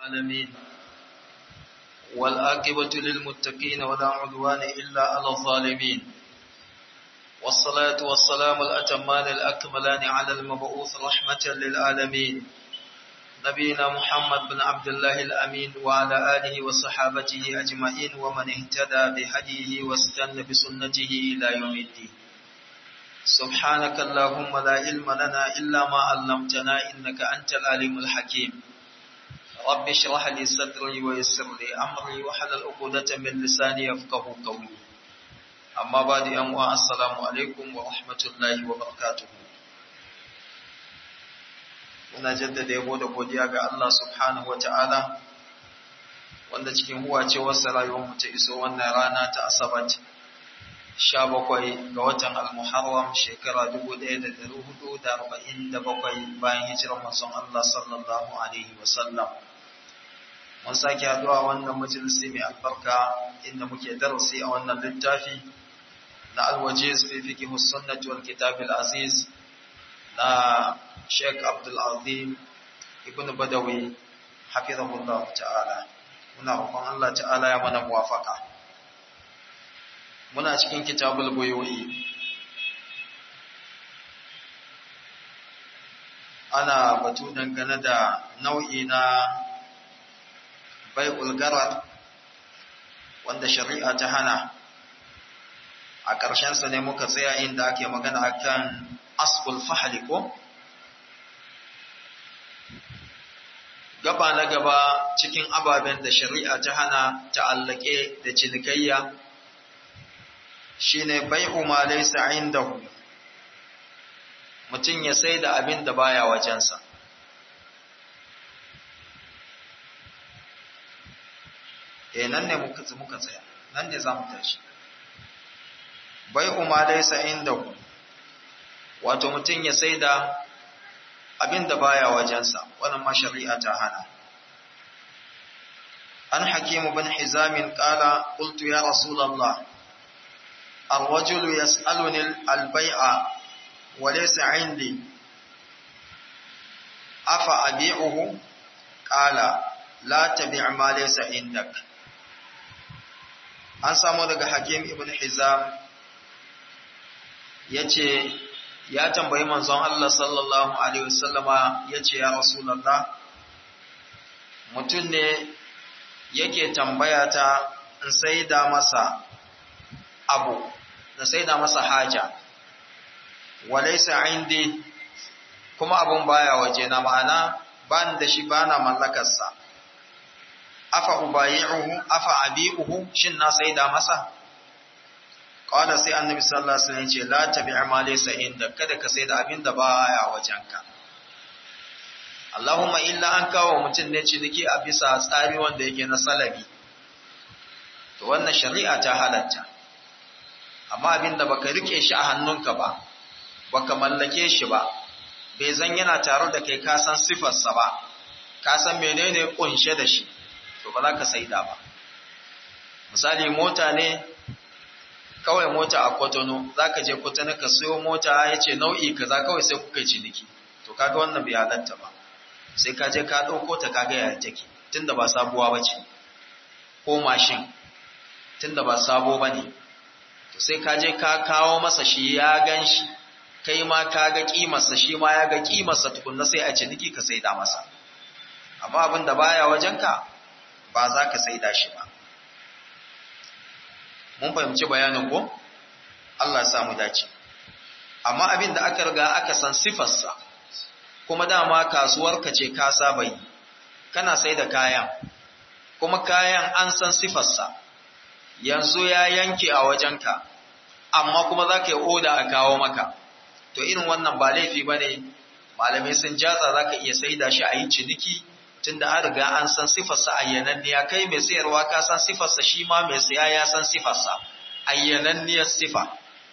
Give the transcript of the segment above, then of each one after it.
العالمين والآقبة للمتقين ولا عدوان إلا على الظالمين والصلاة والسلام الأتمان الأكملان على المبعوث رحمة للعالمين نبينا محمد بن عبد الله الأمين وعلى آله وصحابته أجمعين ومن اهتدى بهديه واستنى بسنته إلى يوم الدين سبحانك اللهم لا علم لنا إلا ما علمتنا إنك أنت العليم الحكيم رب اشرح لي صدري ويسر لي أمري وحلل عقدة من لساني يفقه قولي أما بعد أموا السلام عليكم ورحمة الله وبركاته muna jaddada yabo da godiya ga Allah subhanahu wa ta'ala wanda cikin huwacewarsa rayuwarmu ta iso wannan rana ta asabat sha bakwai ga watan al-muharram shekara dubu ɗaya da ɗari hudu da arba'in da bakwai bayan hijirar manzon Allah sallallahu alaihi wasallam mun sake haɗuwa wannan majalisi mai albarka inda muke darasi a wannan littafi na alwajiz fi fiqh sunnati wal kitab al-aziz na Sheikh Abdul Azim Ibn Badawi hafizahullah ta'ala muna roƙon Allah ta'ala ya mana muwafaka muna cikin kitabul buyu'i ana batu dangane da nau'i na bai'ul garar wanda shari'a ta hana a ƙarshensa ne muka tsaya inda ake magana akan asbul fahli ko gaba na gaba cikin ababen da shari'a ta hana ta'allake da cinikayya shine bai'u ma laysa indahu mutum ya sai da abin da baya wajensa eh nan ne muka muka tsaya nan ne zamu tashi bai'u ma laysa indahu wato mutum ya sai da abin da baya wajensa wannan ma shari'a ta hana an hakimu bin hizamin qala qultu ya rasulullah الرجل يسألني البيع وليس عندي أفأبيعه قال لا تبيع ما ليس عندك an samu daga hakim ibn hizam ya ce ya tambayi manzon Allah sallallahu Alaihi wasallama ya ce ya Rasulallah mutum ne yake tambaya ta in sai da masa abu da sai da masa haja walaisa indi kuma abun baya waje na ma'ana ban da shi bana mallakarsa afa ubayi'uhu afa abi'uhu shin na sai da masa Kawada sai annabi sallallahu alaihi wasallam ce la tabi'a ma laysa inda kada ka sai da abin da baya wajenka. Allahumma illa an kawo mutum ne ciniki a bisa tsari wanda yake na salabi. To wannan shari'a ta halatta. Amma abin da baka rike shi a hannunka ba, baka mallake shi ba, bai zan yana tare da kai ka san sifarsa ba, ka san menene kunshe da shi, to ba za ka saida ba. Misali mota ne kawai mota a kwatano za ka je kwatano ka siyo mota ya ce nau'i kaza kawai sai kuka yi ciniki to kaga wannan bai halatta ba sai ka je ka ɗauko ta kaga yaya take tunda ba sabuwa ba ce ko mashin tunda ba sabo ba ne to sai ka je ka kawo masa shi ya gan shi kai ma ka ga ƙimarsa shi ma ya ga ƙimarsa tukunna sai a ciniki ka saida masa amma abin da baya wajenka ba za ka saida shi ba mun fahimci bayanin ko Allah ya samu dace amma abin da aka riga aka san sifarsa kuma dama kasuwarka ce ka saba yi kana sai da kayan kuma kayan an san sifarsa yanzu ya yanke a wajenka amma kuma za ka yi oda a kawo maka to irin wannan ba laifi ba ne malamai sun jatsa za ka iya sai da shi a yi ciniki tunda an riga an san sifarsa ayyananniya kai mai sayarwa ka san sifarsa shi ma mai saya ya san sifarsa ayyananniyar sifa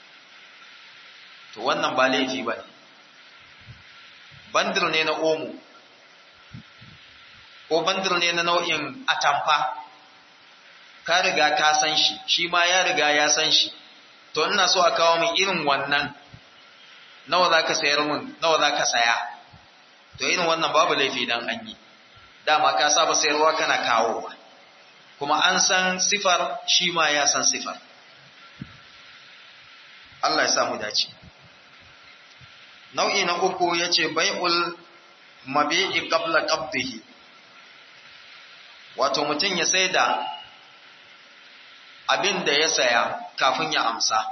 to wannan ba laifi ba ne bandir ne na omo ko bandir ne na nau'in atamfa ka riga ka san shi shi ma ya riga ya san shi to ina so a kawo min irin wannan nawa za ka sayar min nawa za ka saya to irin wannan babu laifi dan an yi dama ka saba sayarwa kana kawowa kuma an san sifar shi ma ya san sifar Allah ya samu dace nau'i na uku yace bai'ul mabi'i qabla qabdihi wato mutum ya saida abin da ya saya kafin ya amsa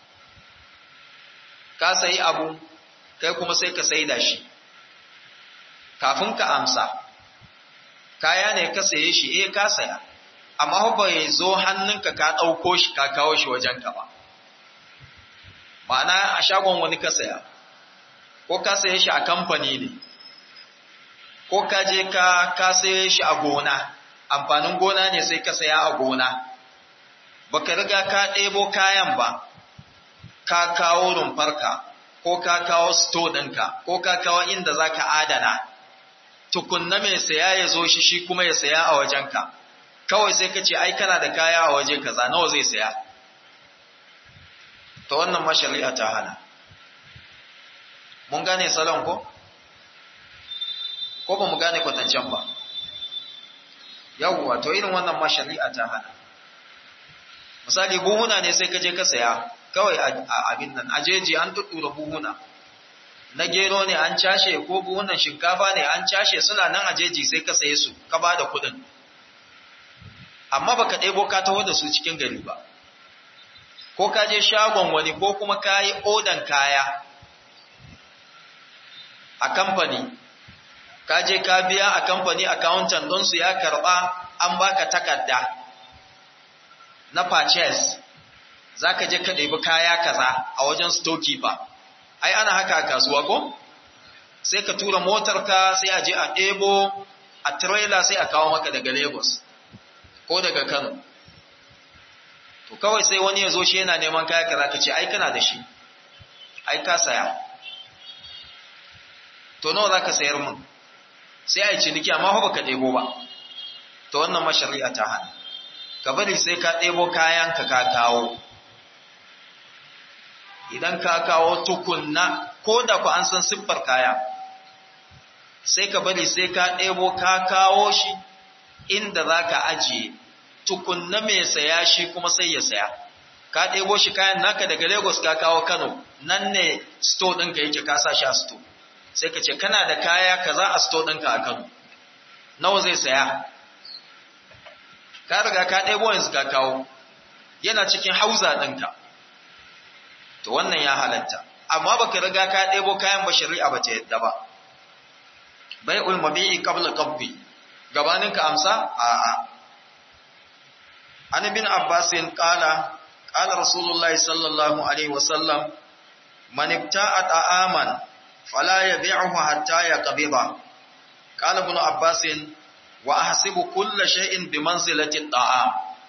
ka sayi abu kai kuma sai ka saida shi kafin ka amsa kaya ne ka saye shi eh ka saya amma ba ya zo hannunka ka ɗauko shi ka kawo shi wajenka ba ma'ana a shagon wani ka saya ko ka saye shi a kamfani ne ko ka je ka ka saye shi a gona amfanin gona ne sai ka saya a gona baka riga ka ɗebo kayan ba ka kawo rumfarka ko ka kawo sto ɗinka ko ka kawo inda za ka adana tukunna mai saya ya zo shi shi kuma ya saya a wajenka kawai sai ka ce ai kana da kaya a waje kaza nawa zai saya ta wannan mashari'a ta hana mun gane salon ko ko ba mu gane kwatancen ba yawwa to irin wannan mashari'a ta hana misali buhuna ne sai ka je ka saya kawai abin nan ajeji an tuttura buhuna na gero ne an cashe ko buhunan shinkafa ne an cashe suna nan ajeji sai ka saye su ka ba da kuɗin amma baka ɗebo ka taho da su cikin gari ba ko ka je shagon wani ko kuma ka yi odan kaya a kamfani ka je ka biya a kamfani accountant don su ya karɓa an baka takarda na purchase za ka je ka ɗebi kaya kaza a wajen storekeeper ai ana haka a kasuwa ko sai ka tura motarka sai a je a ɗebo a trailer sai a kawo maka daga lagos ko daga kano to kawai sai wani ya zo shi yana neman kaya kaza ka ce ai kana da shi ai ka saya to nawa za ka sayar mun sai a yi ciniki amma ba ka ɗebo ba to wannan mashari'a ta hana ka bari sai ka ɗebo kayan ka ka kawo idan ka kawo tukunna ko da ku an san siffar kaya sai ka bari sai ka ɗebo ka kawo shi inda za ka ajiye tukunna mai saya shi kuma sai ya saya ka ɗebo shi kayan naka daga lagos ka kawo kano nan ne sto ɗinka yake ka sa shi a sto sai ka ce kana da kaya kaza a sto ɗinka a kano nawa zai saya ka riga ka ɗebo yanzu ka kawo yana cikin hauza ɗinka to wannan ya halatta amma baka riga ka ɗebo kayan ba shari'a ba ta yadda ba bai'ul mabi'i qabla qabbi gabanin ka amsa a'a an ibn abbas qala qala rasulullahi sallallahu alaihi wasallam man ibta'a ta'aman fala yabi'uhu hatta yaqbida qala ibn abbas wa ahsibu kulla shay'in bi manzilati ta'am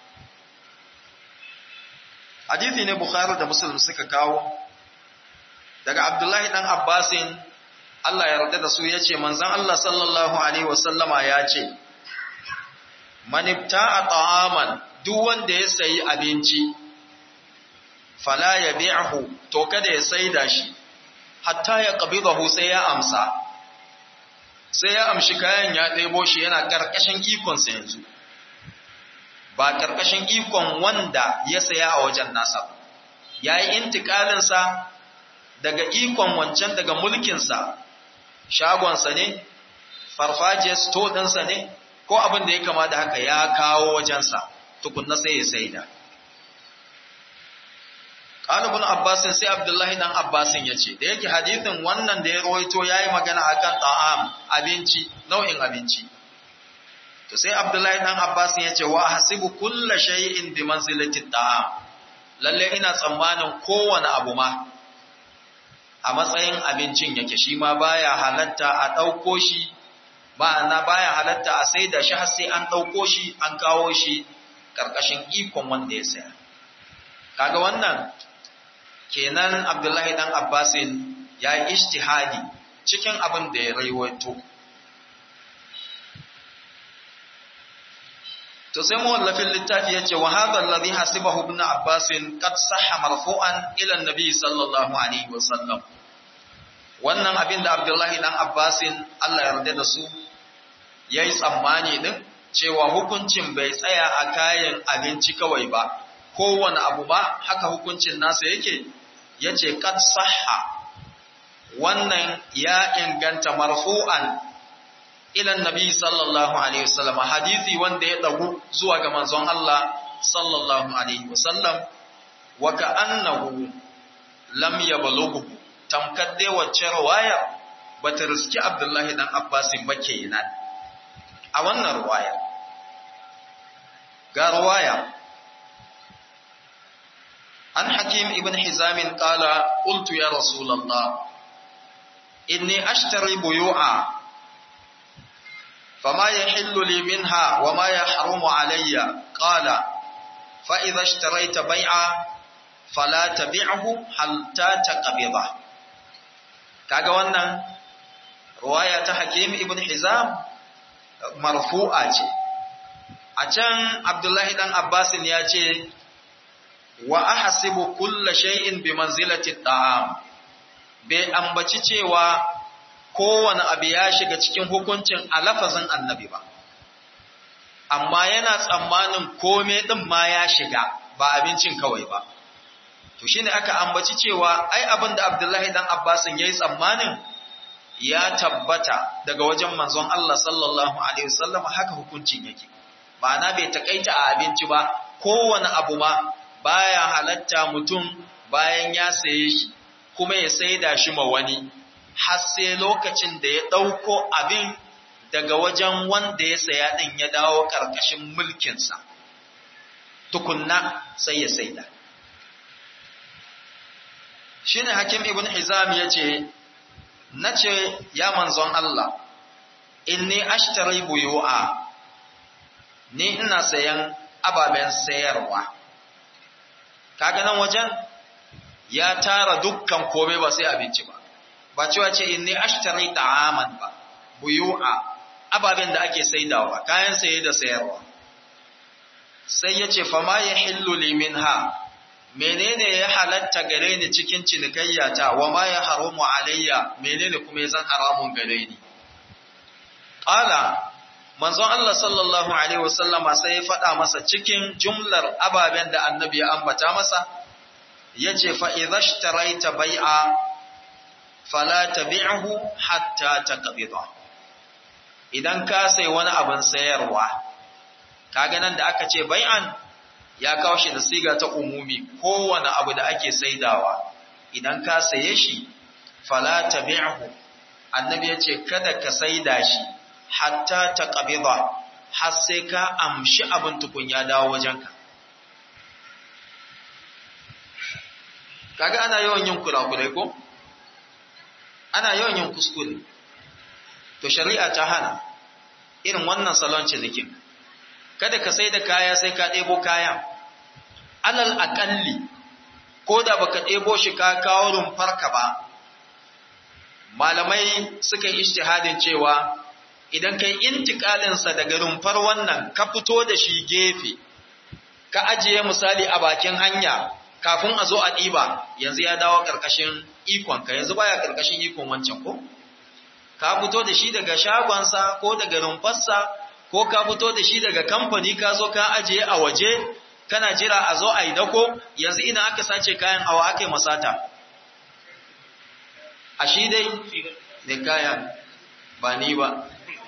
hadithi ne bukhari da muslim suka kawo daga abdullahi dan abbasin Allah ya yarda da su yace manzon Allah sallallahu alaihi wasallama ya ce man ibta'a ta'aman duk wanda ya sayi abinci fala yabi'hu to kada ya saida shi hatta ya qabidahu sai ya amsa sai ya amshi kayan ya ɗebo shi yana ƙarƙashin ikonsa yanzu ba ƙarƙashin ikon wanda ya saya a wajen nasa ya yi intikalinsa daga ikon wancan daga mulkinsa shagonsa ne farfajiyar sto ɗinsa ne ko abin da ya kama da haka ya kawo wajensa tukunna sai ya saida ƙalibin abbasin sai abdullahi ɗan abbasin ya ce da yake hadithin wannan da ya rawaito ya yi magana a kan ta'am abinci nau'in abinci to sai abdullahi ɗan abbasin ya ce wa hasibu kulla shay'in bi manzilati ta'am lalle ina tsammanin kowane abu ma a matsayin abincin yake shi ma baya halatta a ɗauko shi ma'ana baya halatta a sai da shi har sai an ɗauko shi an kawo shi ƙarƙashin ikon wanda ya saya kaga wannan kenan Abdullahi dan Abbasin ya yi ijtihadi cikin abin da ya raiwaito. To sai mawallafin littafi ya ce, wa hadha alladhi hasibahu ibn Abbasin qad sahha marfu'an ila an-nabi sallallahu alaihi wa sallam. Wannan abin da Abdullahi dan Abbasin Allah ya yarda da su yayi tsammani din cewa hukuncin bai tsaya a kayan abinci kawai ba kowane abu ba haka hukuncin nasa yake yace qad sahha wannan ya inganta marfu'an ila nabi sallallahu alaihi wasallam hadisi wanda ya dagu zuwa ga manzon Allah sallallahu alaihi wasallam wa ka'annahu lam yablughu tamkar dai wacce riwaya bata riski Abdullahi dan Abbasin ba kenan a wannan riwaya ga riwaya an Hakim ibn Hizam qala qultu ya Rasulullah inni ashtari buyu'a فما يحل لي منها وما يحرم علي قال فإذا اشتريت بيعا فلا تبيعه حتى تقبضه kaga wannan ruwaya ta Hakim ibn Hizam marfu'a ce a can Abdullahi dan Abbasin ya ce wa ahsibu kulla shay'in bi manzilati ta'am bai ambaci cewa kowane abu ya shiga cikin hukuncin a lafazin annabi ba amma yana tsammanin kome din ma ya shiga ba abincin kawai ba to shine aka ambaci cewa ai abin da Abdullahi dan Abbasin yayi tsammanin ya tabbata daga wajen manzon Allah sallallahu alaihi wasallam haka hukuncin yake ma'ana bai takaita a abinci ba kowane abu ma baya halatta mutum bayan ya saye shi kuma ya saida shi ma wani har sai lokacin da ya ɗauko abin daga wajen wanda ya saya ɗin ya dawo ƙarƙashin mulkinsa, tukunna sai ya saida. Shi ne Hakim Ibn Hizam ya ce, Na ce, Ya manzon Allah, inni ashtari buyu'a, ni ina sayan ababen sayarwa. Kaga nan wajen ya tara dukkan komai ba sai abinci ba. ba cewa ce inni ashtari ta'aman ba buyu'a ababen da ake saidawa kayan saye da sayarwa sai yace fa ma yahillu li minha menene ya halatta gare ni cikin cinikayya ta wa ma ya haramu alayya menene kuma ya zan haramun gare ni qala manzon Allah sallallahu alaihi wasallama sai ya faɗa masa cikin jumlar ababen da annabi ya ambata masa yace fa idza ishtaraita bai'a fala tabi'hu hatta taqbida idan ka sai wani abin sayarwa kaga nan da aka ce bai'an ya kawo shi da siga ta umumi kowane abu da ake saidawa idan ka saye shi fala tabi'hu annabi ya ce kada ka saida shi hatta taqbida har sai ka amshi abin tukun ya dawo wajenka kaga ana yawan yin kurakurai ko ana yawan yin kuskure to shari'a ta hana irin wannan salon cinikin kada ka sai da kaya sai ka ɗebo kayan alal aƙalli ko da baka ɗebo shi ka kawo rumfarka ba malamai suka yi ishtihadin cewa idan kai intikalinsa daga rumfar wannan ka fito da shi gefe ka ajiye misali a bakin hanya kafin a zo a ɗiba yanzu ya dawo ƙarƙashin ikonka yanzu baya ƙarƙashin ikon wancan ko ka fito da shi daga shagonsa ko daga rumfarsa ko ka fito da shi daga kamfani ka zo ka ajiye a waje kana jira a zo a yi dako yanzu ina aka sace kayan awa aka yi masata a shi dai ne kayan ba ni ba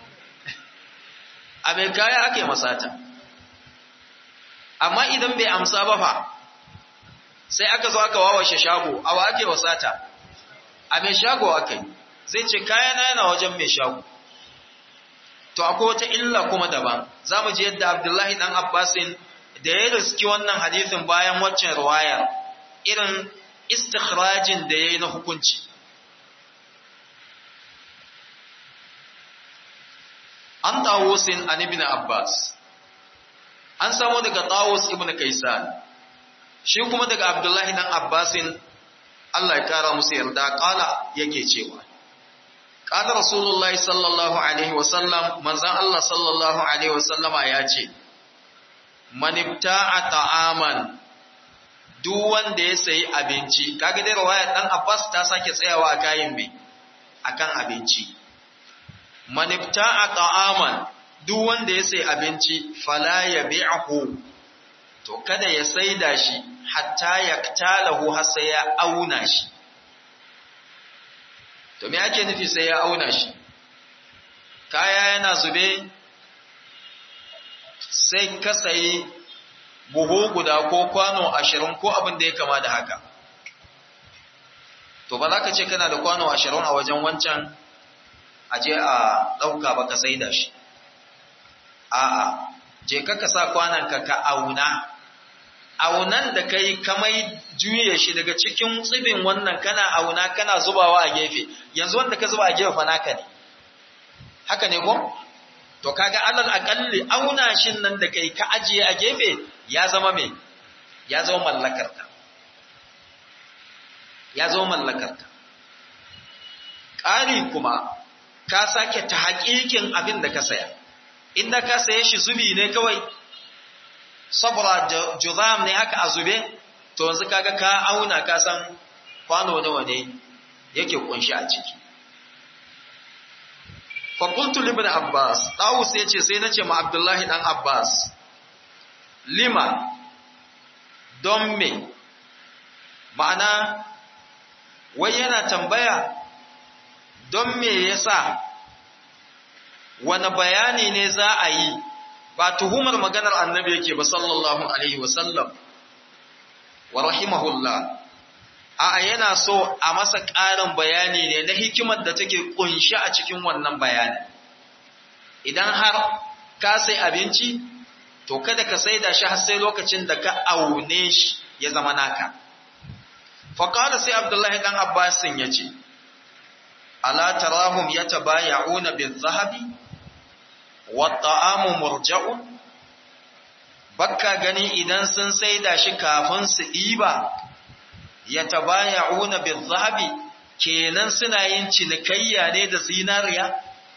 a mai kaya aka yi masata amma idan bai amsa ba fa sai aka zo aka wawashe shago awa ake wasata a mai shago aka yi zai ce kayana yana wajen mai shago to akwai wata illa kuma daban za mu ji yadda abdullahi dan abbasin da ya riski wannan hadithin bayan waccan ruwayar irin istikhrajin da ya yi na hukunci an tawusin an ibn abbas an samu daga tawus ibn kaisan shi kuma daga abdullahi dan abbasin Allah ya kara musu yarda kala yake cewa qala rasulullahi sallallahu alaihi wasallam manzon Allah sallallahu alaihi wasallama ya ce man ibta'a ta'aman duk wanda ya sayi abinci kaga dai riwayar dan Abbas ta sake tsayawa a kayan me akan abinci man ibta'a ta'aman duk wanda ya sai abinci fala ya bi'ahu to kada ya saida shi hatta yaktalahu har sai ya auna shi to me ake nufi sai ya auna shi kaya yana zube sai ka sayi buhu guda ko kwano ashirin ko abin da ya kama da haka to ba za ka ce kana da kwano ashirin a wajen wancan aje a ɗauka ba ka sai da shi a'a je ka ka sa kwananka ka auna aunan da kai kamai juye shi daga cikin tsibin wannan kana auna kana zubawa a gefe yanzu wanda ka zuba a gefe fa naka ne haka ne ko to kaga alal aqalli auna shin nan da kai ka ajiye a gefe ya zama me ya zama mallakarka ya zama mallakarka ƙari kuma ka sake ta haƙiƙin abin da ka saya inda ka saye shi zubi ne kawai saboda juzam ne haka a zube to yanzu kaga ka auna ka san kwano nawa ne yake kunshi a ciki fa qultu li ibn abbas dawus yace sai nace ma abdullahi dan abbas lima don me ma'ana wai yana tambaya don me yasa wani bayani ne za a yi ba tuhumar maganar annabi yake ba sallallahu alaihi wasallam wa rahimahullah a yana so a masa ƙarin bayani ne na hikimar da take kunshi a cikin wannan bayani idan har ka sai abinci to kada ka sai da shi har sai lokacin da ka aune shi ya zama naka faƙala sai abdullahi ɗan abbasin ya ce ala tarahum yatabaya'una bil-zahabi wat-ta'amu murja'un bakka gani idan sun saida shi kafin su ɗiba yatabaya'una bil-zahabi kenan suna yin cinikayya ne da zinariya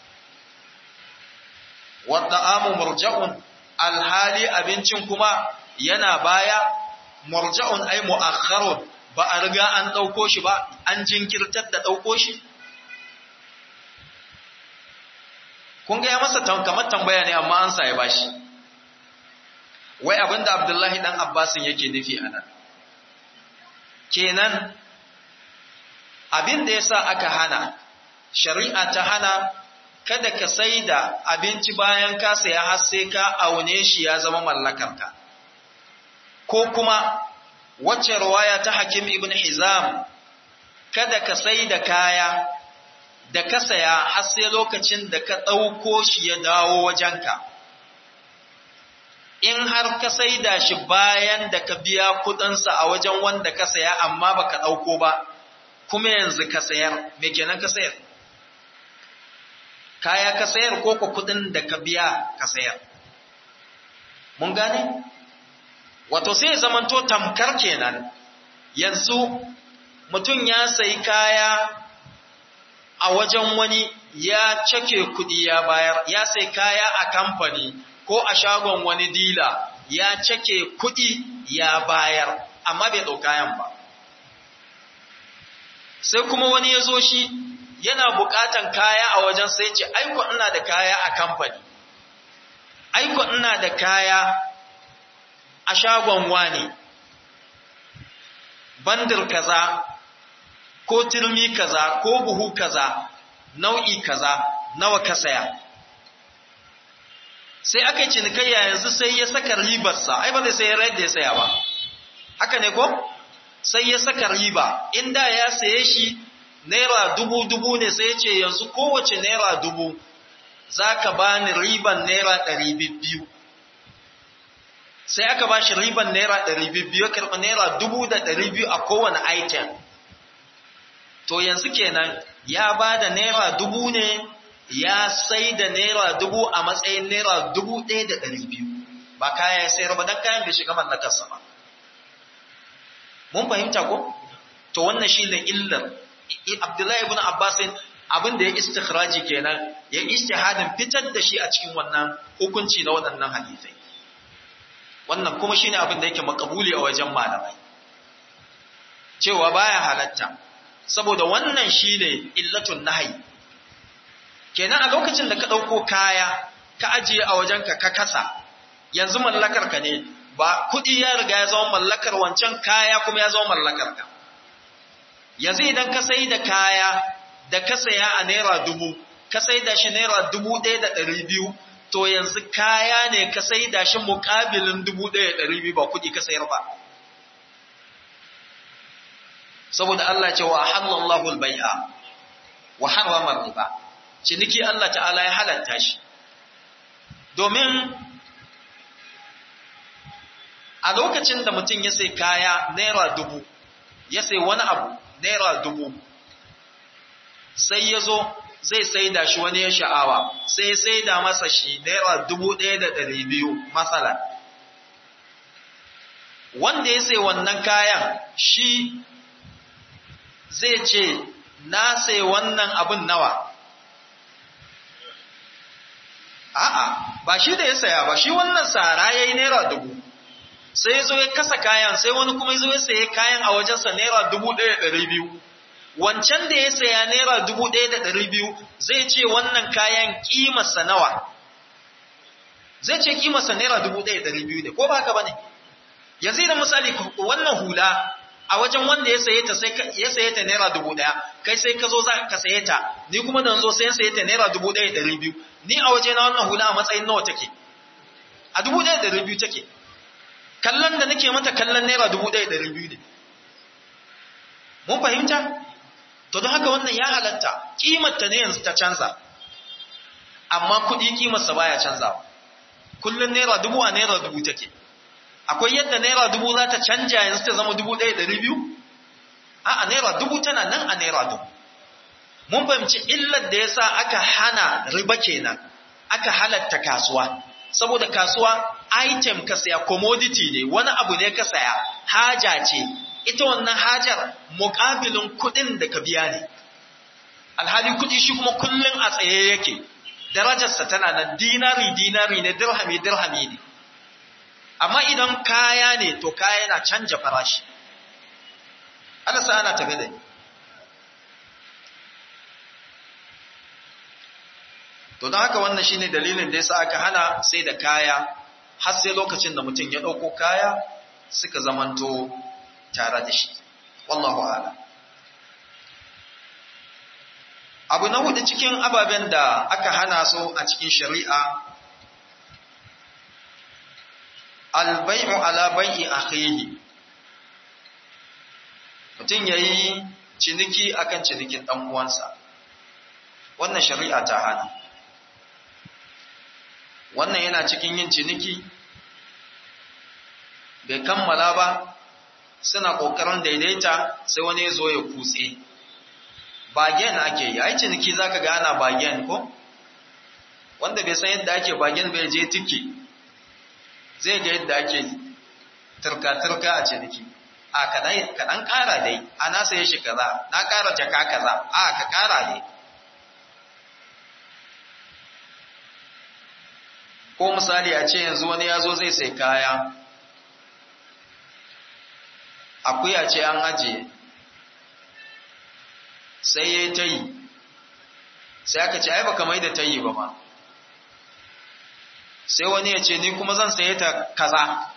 wat-ta'amu murja'un alhali abincin kuma yana baya murja'un ay mu'akhkharun ba a riga an ɗauko shi ba an jinkirtar da ɗauko shi kun ga ya masa kamar tambaya ne amma an ya bashi wai abinda abdullahi dan abbasin yake nufi a nan kenan abin da yasa aka hana shari'a ta hana kada ka sai da abinci bayan ka saya har sai ka aune shi ya zama mallakarka ko kuma wacce ruwaya ta hakim ibn hizam kada ka sai da kaya da ka saya har sai lokacin da ka ɗauko shi ya dawo wajenka. In har ka saida shi bayan da ka biya kuɗinsa a wajen wanda ka saya amma ba ka ɗauko ba, kuma yanzu ka sayar, me kenan ka sayar? Kaya ka sayar ko ka kuɗin da ka biya ka sayar. Mun gane? Wato sai zamanto tamkar kenan, yanzu mutum ya sayi kaya a wajen wani ya cake kuɗi ya bayar, ya sai kaya a kamfani ko a shagon wani dila ya cake kuɗi ya bayar, amma bai ɗau kayan ba. Sai kuma wani ya zo shi yana buƙatan kaya a wajen sai ce, aiko ina da kaya a kamfani, aiko ina da kaya a shagon wani, bandir kaza ko turmi kaza ko buhu kaza nau'i kaza nawa ka saya sai aka yi cinikayya yanzu sai ya saka ribarsa ai ba zai sai yadda ya saya ba haka ne ko sai ya saka riba inda ya saye shi naira dubu dubu ne sai ya ce yanzu kowace naira dubu za ka ba ni riban naira ɗari biyu sai aka ba shi riban naira ɗari biyu ya karɓi naira dubu da ɗari biyu a kowane item to yanzu kenan ya ba da naira dubu ne ya sai da naira dubu a matsayin naira dubu ɗaya da ɗari biyu ba kaya ya sayar ba don kayan bai shiga mallakarsa ba mun fahimta ko to wannan shi ne illar abdullahi ibn abbasin abin da ya istikhraji kenan ya istihadin fitar da shi a cikin wannan hukunci na waɗannan hadisai wannan kuma shine abin da yake makabuli a wajen malamai cewa baya halatta saboda wannan shine illatun nahyi kenan a lokacin da ka dauko kaya ka ajiye a wajenka ka kasa yanzu mallakar ka ne ba kuɗi ya riga ya zama mallakar wancan kaya kuma ya zama mallakar ka yanzu idan ka sai da kaya da ka saya a naira dubu ka sai da shi naira dubu ɗaya da ɗari biyu to yanzu kaya ne ka sai da shi muƙabilin dubu ɗaya da ɗari biyu ba kuɗi ka sayar ba saboda Allah ce wa halallahu al-bai'a wa harrama riba ciniki Allah ta'ala ya halatta shi domin a lokacin da mutum ya sai kaya naira dubu ya sai wani abu naira dubu sai ya zo zai sai da shi wani ya sha'awa sai sai da masa shi naira dubu ɗaya da ɗari biyu matsala wanda ya sai wannan kayan shi zai ce na sai wannan abin nawa a'a ba shi da ya saya ba shi wannan tsara ya yi naira dubu sai ya zo ya kasa kayan sai wani kuma ya zo ya saye kayan a wajensa naira dubu ɗaya ɗari biyu wancan da ya saya naira dubu ɗaya da ɗari biyu zai ce wannan kayan ƙimarsa nawa zai ce ƙimarsa naira dubu ɗaya da ɗari biyu ne ko ba haka ba ne yanzu idan misali wannan hula a wajen wanda ya saye ta sai ya saye ta naira dubu ɗaya kai sai ka zo za ka saye ta ni kuma da zo sai ya saye ta naira dubu ɗaya da ɗari biyu ni a waje na wannan hula a matsayin nawa take a dubu ɗaya da ɗari biyu take kallon da nake mata kallon naira dubu ɗaya da ɗari biyu ne mun fahimta to don haka wannan ya halatta kimarta ne yanzu ta canza amma kuɗi kimarsa baya canzawa kullum naira dubu a naira dubu take akwai yadda naira dubu za ta canja yanzu ta zama dubu ɗaya ɗari biyu a a naira dubu tana nan a naira dubu mun fahimci illar da yasa aka hana riba kenan aka halatta kasuwa saboda kasuwa item ka saya commodity ne wani abu ne ka saya haja ce ita wannan hajar muƙabilin kuɗin da ka biya ne alhali kuɗi shi kuma kullum a tsaye yake darajarsa tana nan dinari dinari ne dirhami dirhami ne amma idan kaya ne to kaya yana canja farashi ana sa ana tafe da ni to don haka wannan shine dalilin da yasa aka hana sai da kaya har sai lokacin da mutum ya ɗauko kaya suka zamanto tare da shi wallahu ala abu na hudu cikin ababen da aka hana su a cikin shari'a albai'u ala bai'i akhihi mutum yayi ciniki akan cinikin dan uwansa wannan shari'a ta hana wannan yana cikin yin ciniki bai kammala ba suna ƙoƙarin daidaita sai wani ya zo ya kutse bagen ake yi ai ciniki za ka gana bagen ko wanda bai san yadda ake bagen bai je tiki zai ga yadda ake turka-turka a ciniki a kaɗan ƙara dai a na saye shi kaza na ƙara jaka kaza a ka ƙara ne ko misali a ce yanzu wani ya zo zai sai kaya akuya ce an ajiye sai ya yi ta yi sai aka ce ai baka mai da ta yi ba ma sai wani ya ce ni kuma zan saye ta kaza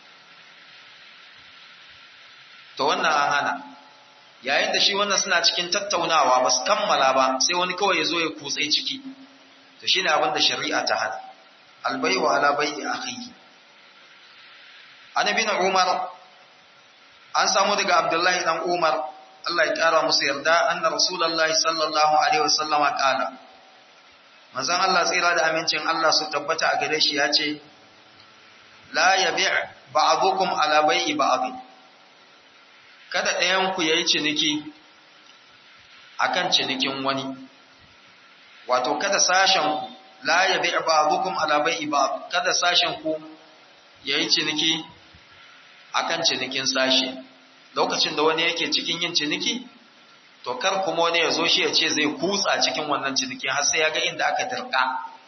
to wannan an hana yayin da shi wannan suna cikin tattaunawa ba su kammala ba sai wani kawai ya zo ya kutse ciki to shi ne abin da shari'a ta hana albaiwa ala bai'i akhihi annabi na umar an samu daga abdullahi dan umar Allah ya kara musu yarda anna rasulullahi sallallahu alaihi wasallama kala manzon Allah tsira da amincin Allah su tabbata a gare shi ya ce la yabi' ba'dukum ala bai'i ba'd kada ɗayan ku yayi ciniki akan cinikin wani wato kada sashen ku la yabi' ba'dukum ala bai'i ba'd kada sashen ku yayi ciniki akan cinikin sashi lokacin da wani yake cikin yin ciniki to kar kuma wani ya zo shi ya ce zai kutsa cikin wannan ciniki har sai ya ga inda aka dirka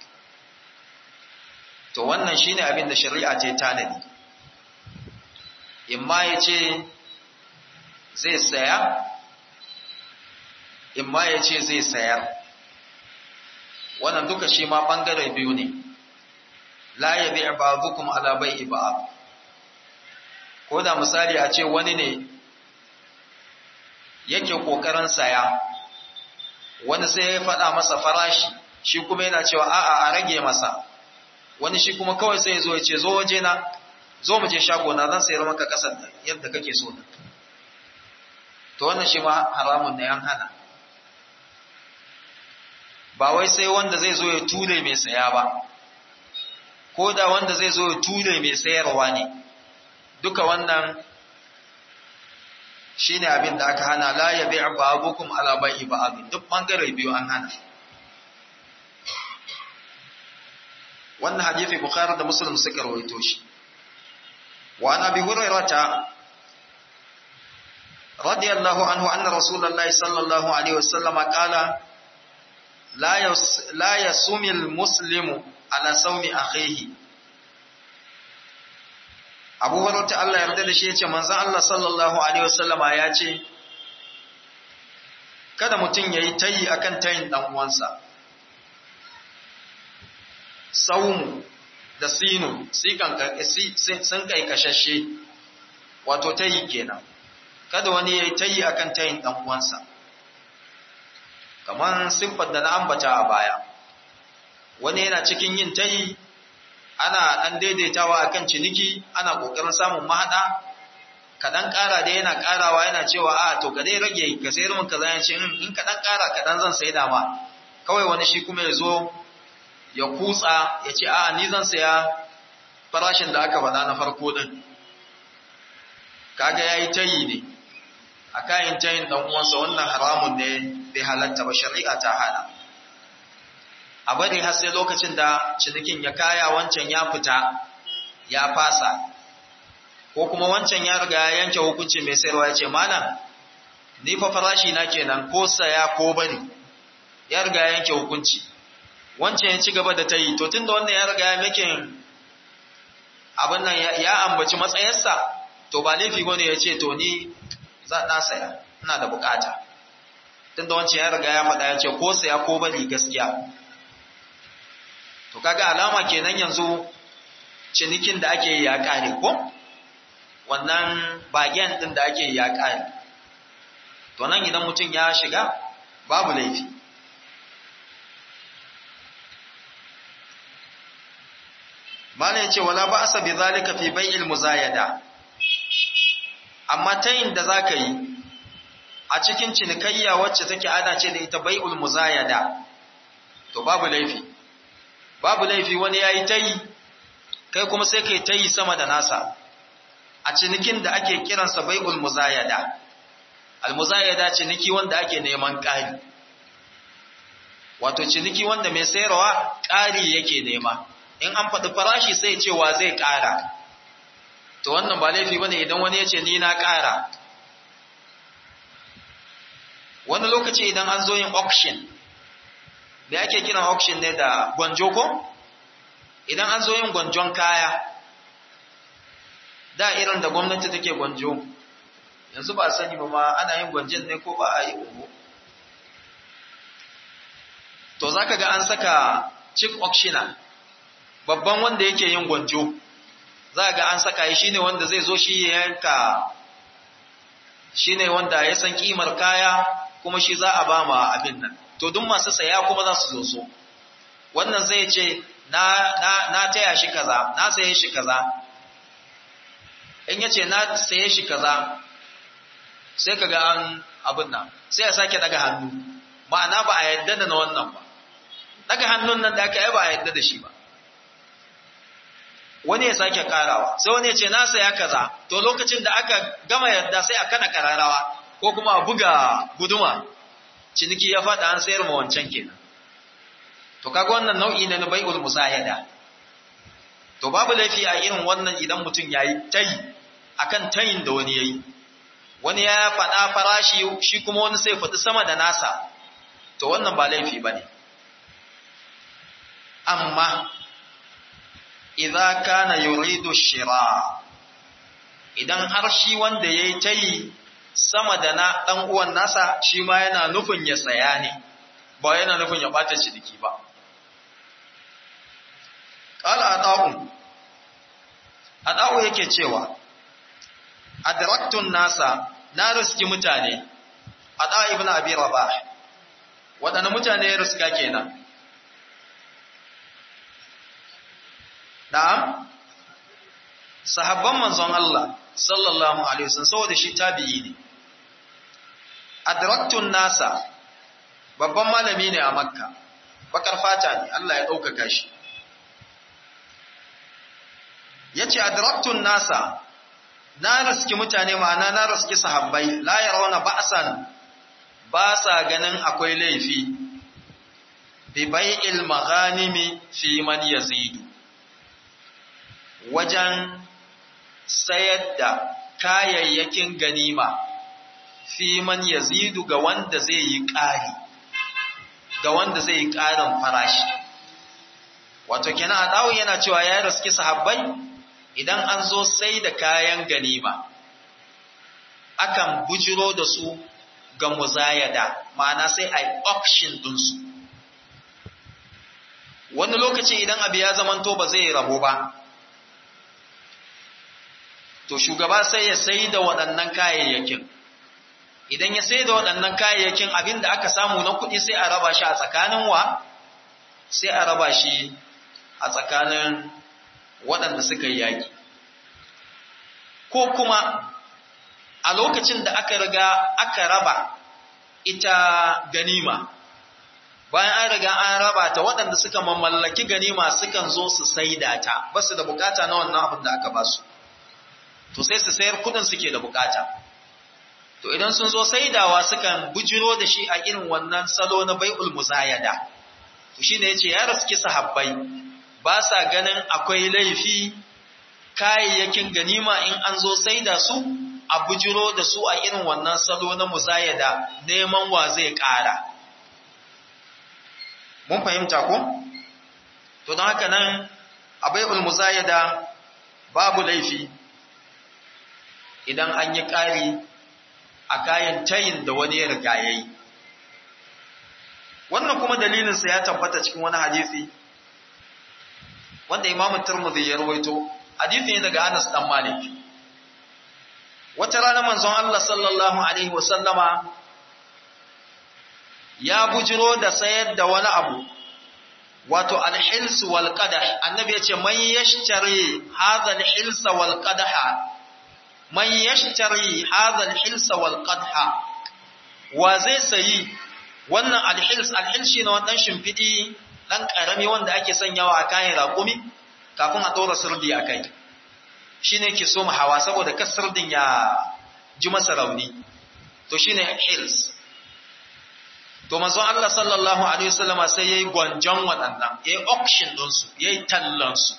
to wannan shine abin da shari'a ce tanadi imma ya ce zai saya imma ya ce zai sayar wannan duka shi ma bangare biyu ne la yabi ba'dukum ala bai'i ba'd ko da misali a ce wani ne yake kokarin saya wani sai ya faɗa masa farashi shi kuma yana cewa a'a a rage masa wani shi kuma kawai sai ya zo ya ce zo waje na zo mu je shago na zan sayar maka kasar yadda kake so da to wannan shi ma haramun ne an hana ba wai sai wanda zai zo ya ture mai saya ba ko da wanda zai zo ya ture mai sayarwa ne duka wannan shine abin da aka hana la yabi ba'dukum ala bai'i ba'd duk bangare biyu an hana wannan hadisi bukhari da muslim suka rawaito shi wa an abi hurairata radiyallahu anhu anna rasulullahi sallallahu alaihi wasallam qala la yas la yasumil muslimu ala sawmi akhihi abu hurairata Allah yarda da shi yace manzon Allah sallallahu alaihi wasallama ya ce kada mutum yayi tayi akan tayin dan uwansa saumu da sinu sun kai kashashe wato tayi kenan kada wani yayi tayi akan tayin dan uwansa kaman siffar da na ambata a baya wani yana cikin yin tayi ana dan daidaitawa akan ciniki ana kokarin samun mahada kadan ƙara da yana ƙarawa yana cewa a to ka dai rage ka sayar min kaza yace in kadan ƙara kadan zan sai da ma kawai wani shi kuma ya zo ya kutsa ya ce a ni zan saya farashin da aka faɗa na farko din kaga yayi tayi ne a kayan tayin dan uwansa wannan haramun ne bai halatta ba shari'a ta hana a bari har sai lokacin da cinikin ya kaya wancan ya fita ya fasa ko kuma wancan ya riga ya yanke hukunci mai sayarwa ya ce malam ni fa farashi na kenan ko saya ko bari ya riga ya yanke hukunci wancan ya ci gaba da ta yi to tunda wannan ya riga ya makin abin nan ya ambaci matsayarsa to ba laifi bane ya ce to ni za na saya ina da bukata tunda wancan ya riga ya faɗa ya ce ko saya ko bari gaskiya to kaga alama kenan yanzu cinikin da ake yi ya kare ko wannan bagen din da ake yi ya kare to nan idan mutum ya shiga babu laifi Malam ce wala ba asa bi zalika fi bai'il muzayada amma tayin da zaka yi a cikin cinikayya wacce take ana ce da ita bai'ul muzayada to babu laifi babu laifi wani yayi tayi kai kuma sai kai tayi sama da nasa a cinikin da ake kiransa bai'ul muzayada al muzayada ciniki wanda ake neman ƙari wato ciniki wanda mai sayarwa ƙari yake nema in an faɗi farashi sai cewa zai ƙara to wannan ba laifi bane idan wani ya ce ni na ƙara wani lokaci idan an zo yin auction da ake kiran auction ne da gwanjo ko idan an zo yin gwanjon kaya da irin da gwamnati take gwanjo yanzu ba sani ba ma ana yin gwanjon ne ko ba a yi ugu to zaka ga an saka chief auctioneer babban wanda yake yin gwanjo za ga an saka shi shine wanda zai zo shi ya yanka shine wanda ya san kimar kaya kuma shi za a ba ma abin nan to duk masu saya kuma za su zo so wannan zai ce na na na taya shi kaza na saye shi kaza in yace na saye shi kaza sai kaga an abin nan sai ya sake daga hannu ma'ana ba a yadda da na wannan ba daga hannun nan da aka yi ba a yadda da shi ba wani ya sake karawa sai wani ya ce na saya kaza to lokacin da aka gama yadda sai a kada kararawa ko kuma a buga guduma ciniki ya faɗa an sayar ma wancan kenan to kaga wannan nau'i ne na bai'ul musayada to babu laifi a irin wannan idan mutum yayi tayi akan tayin da wani yayi wani ya faɗa farashi shi kuma wani sai faɗi sama da nasa to wannan ba laifi bane amma idza kana yuridu shira idan har shi wanda yayi tayi sama da na dan uwan nasa shi ma yana nufin ya saya ne ba yana nufin ya bata ciniki ba qala ata ada'u ada'u yake cewa adraktun nasa na riski mutane ada ibn abi rabah waɗanne mutane ya riska kenan na'am sahabban manzon Allah sallallahu alaihi wasallam saboda shi tabi'i ne adraktun nasa babban malami ne a makka bakar fata ne Allah ya ɗaukaka shi ya ce adraktun nasa na riski mutane ma'ana na riski sahabbai la yarawna ba'san ba sa ganin akwai laifi bi bai'il maghanimi fi man yazidu wajen sayar da kayayyakin ganima fi man yazidu ga wanda zai yi ƙari ga wanda zai yi ƙarin farashi wato kenan a dawo yana cewa ya riski sahabbai idan an zo sai da kayan ganima akan bujiro da su ga muzayada ma'ana sai a yi auction ɗinsu wani lokaci idan abu ya zamanto ba zai rabo ba to shugaba sai ya sai da waɗannan kayayyakin idan ya sai da waɗannan kayayyakin abin da aka samu na kuɗi sai a raba shi a tsakanin wa sai a raba shi a tsakanin waɗanda suka yi yaƙi ko kuma a lokacin da aka riga aka raba ita ganima bayan an riga an raba ta waɗanda suka mamallaki ganima sukan zo su saida ta ba su da bukata na wannan abin da aka ba su to sai su sayar kudin suke da bukata to idan sun zo saidawa sukan bujiro da shi a irin wannan salo na bai'ul muzayada to shine yace ya raski sahabbai ba sa ganin akwai laifi kayayyakin ganima in an zo saida su a bujiro da su a irin wannan salo na muzayada neman wa zai ƙara mun fahimta ko to don haka nan a bai'ul muzayada babu laifi idan an yi ƙari a kayan tayin da wani ya riga ya yi. Wannan kuma dalilinsa ya tabbata cikin wani hadisi, wanda Imam Turmudi ya rawaito, hadisi ne daga Anas ɗan Malik. Wata rana manzon Allah sallallahu Alaihi wasallama ya bujiro da sayar da wani abu, wato alhilsu wal qadah annabi ya ce man yashtari hadha alhilsa wal qadaha man yashtari hadha al-hilsa wal qadha wa zai sayi wannan al-hils al-hils shine wannan shimfidi dan karami wanda ake sanyawa a kayan raƙumi kafin a dora sirdi akai shine yake so mu hawa saboda kas sirdin ya ji masa rauni to shine hils to manzon Allah sallallahu alaihi wasallama sai yayi gwanjon waɗannan yayi auction din su yayi tallan su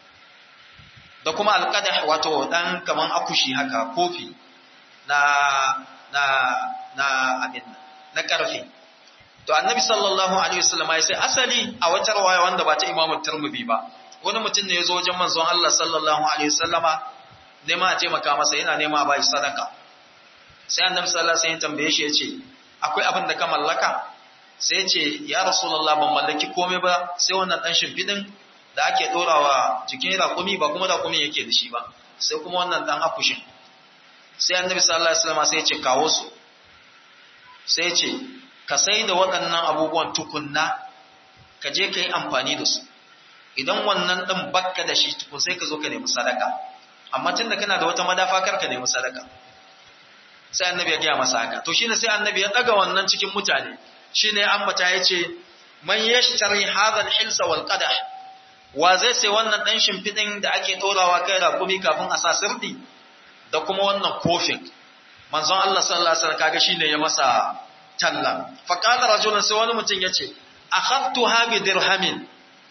da kuma alƙadah wato ɗan kaman akushi haka kofi na na na abin na ƙarfe to annabi sallallahu alaihi wasallam ya sai asali a wata rawaya wanda ba ta imamu tirmidhi ba wani mutum ne ya zo wajen manzon Allah sallallahu alaihi wasallama nema a taimaka masa yana nema ba shi sadaka sai annabi sallallahu alaihi wasallam ya tambaye shi ya ce akwai abin da ka mallaka sai ya ce ya rasulullah ban mallaki komai ba sai wannan dan shimfidin da ake ɗorawa jikin raƙumi ba kuma raƙumi yake da shi ba sai kuma wannan ɗan akushin sai annabi sallallahu alaihi wasallam sai ya ce kawo su sai ya ce ka sai da waɗannan abubuwan tukunna ka je ka yi amfani da su idan wannan ɗin bakka da shi tukun sai ka zo ka nemi sadaka amma tunda kana da wata madafa kar ka nemi sadaka sai annabi ya gaya masa haka to shine sai annabi ya ɗaga wannan cikin mutane shine ambata ya ce man yashtari hadha al-hilsa wal qadah wa zai sai wannan ɗan shimfiɗin da ake ɗorawa kai rakumi kafin a sa sirdi da kuma wannan kofin manzon Allah sallallahu alaihi wasallam kaga shine ya masa talla fa qala rajulun sai wani mutum yace akhadtuha bi dirhamin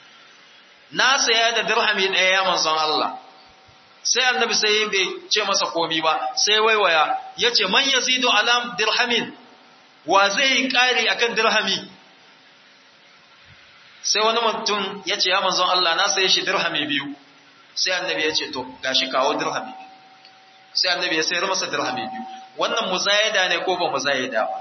na saya da dirhami ɗaya ya manzon Allah sai annabi sai bai ce masa komi ba sai waiwaya yace man yazidu ala dirhamin wa zai yi ƙari akan dirhami sai wani mutum ya ce ya manzon Allah na saye shi dirhami biyu sai annabi ya ce to gashi kawo dirhami sai annabi ya sayar masa dirhami biyu wannan muzayada ne ko ba muzayada ba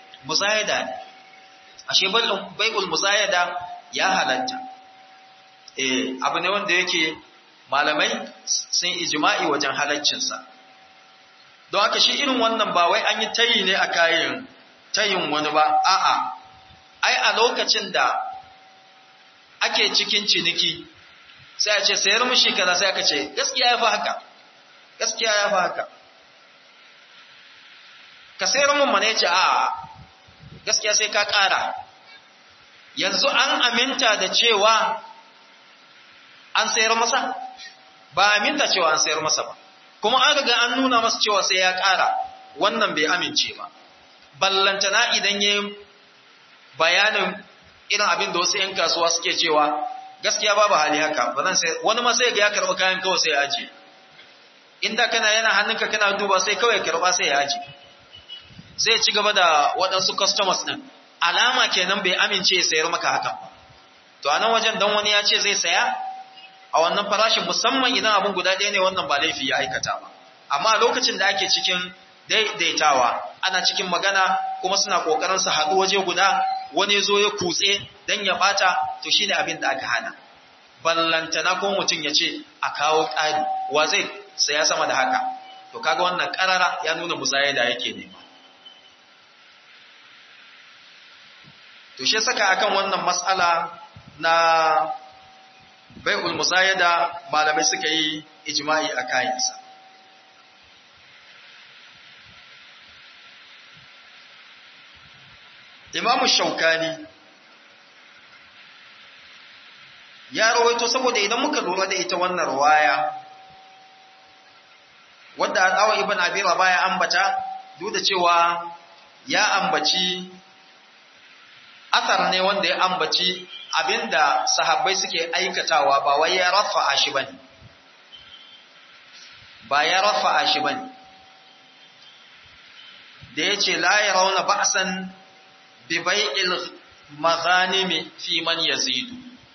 muzayada ne ashe bai'ul muzayada ya halatta eh abu ne wanda yake malamai sun ijma'i wajen halaccinsa don haka shi irin wannan ba wai an yi tayi ne a kayan tayin wani ba a'a ai a lokacin da ake cikin ciniki sai a ce sayar mushi kaza sai aka ce gaskiya ya fi haka gaskiya ya fi haka ka sayar mun mana yace a gaskiya sai ka ƙara yanzu an aminta da cewa an sayar masa ba aminta cewa an sayar masa ba kuma an riga an nuna masa cewa sai ya ƙara wannan bai amince ba ballantana idan yayi bayanin irin abin da wasu 'yan kasuwa suke cewa gaskiya babu hali haka ba zan sai wani ma sai ga ya karɓi kayan kawai sai ya aje inda kana yana hannunka kana duba sai kawai karɓa sai ya aje sai ya ci gaba da waɗansu customers ɗin alama kenan bai amince ya sayar maka hakan ba to a nan wajen dan wani ya ce zai saya a wannan farashin musamman idan abin guda ɗaya ne wannan ba laifi ya aikata ba amma a lokacin da ake cikin daidaitawa ana cikin magana kuma suna ƙoƙarin su haɗu waje guda wani zo ya kutse dan ya bata to shine abin da aka hana ballantana ko mutum ya ce a kawo ƙari wa zai saya sama da haka to kaga wannan ƙarara ya nuna musayada yake nema to shi saka akan wannan mas'ala na bai'ul musayada malamai suka yi ijma'i a kayansa Imam Shaukani ya rawaito saboda idan muka lura da ita wannan ruwaya wadda Adawa ibn Abi Rabah ya ambata duk da cewa ya ambaci asar ne wanda ya ambaci abinda sahabbai suke aikatawa ba wai ya rafa'a shi bane ba ya rafa'a shi bane da yace la yarawna ba'san bi bai'il maghanimi fi man yazidu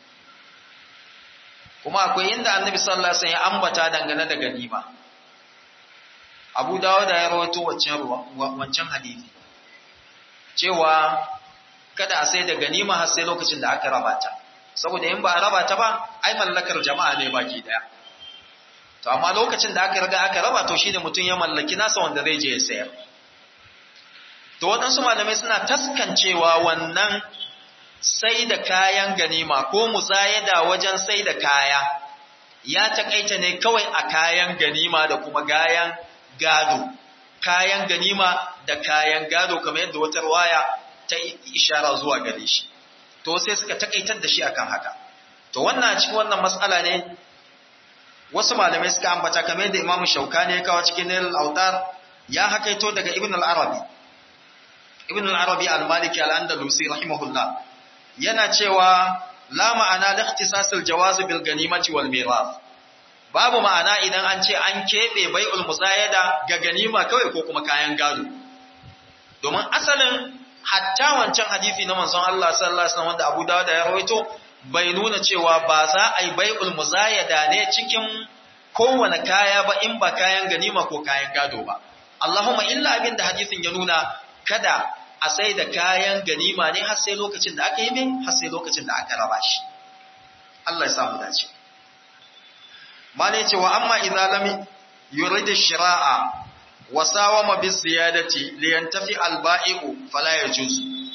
kuma akwai inda annabi sallallahu alaihi wasallam ya ambata dangane da ganima Abu Dawud ya rawaito wancan wancan hadisi cewa kada a sai da ganima har sai lokacin da aka raba ta saboda in ba a raba ta ba ai mallakar jama'a ne baki daya to amma lokacin da aka riga aka raba to shine mutum ya mallaki nasa wanda zai je ya sayar to waɗansu malamai suna taskancewa wannan sai da kayan ganima ko musayada wajen sai da kaya ya takaita ne kawai a kayan ganima da kuma gayan gado kayan ganima da kayan gado kamar yadda wata waya ta ishara zuwa gare shi to sai suka takaitar da shi akan haka to wannan cikin wannan matsala ne wasu malamai suka ambata kamar yadda Imam Shaukani ya kawo cikin Nail al-Autar ya hakaito daga Ibn al-Arabi Ibn al-Arabi al-Maliki al-Andalusi rahimahullah yana cewa la ma'ana da ikhtisasil jawaz bil ganimati wal mirath babu ma'ana idan an ce an kebe bai'ul musayada ga ganima kawai ko kuma kayan gado domin asalin hatta wancan hadisi na manzon Allah sallallahu alaihi wasallam wanda Abu Dawud ya rawaito bai nuna cewa ba za a yi bai'ul musayada ne cikin kowane kaya ba in ba kayan ganima ko kayan gado ba Allahumma illa abin da hadisin ya nuna kada a sai da kayan ganima ne har sai lokacin da aka yi min har sai lokacin da aka raba shi Allah ya samu dace mane cewa amma idza lam yurid shira'a wa sawama bis ziyadati li yantafi al ba'i'u fala yajuz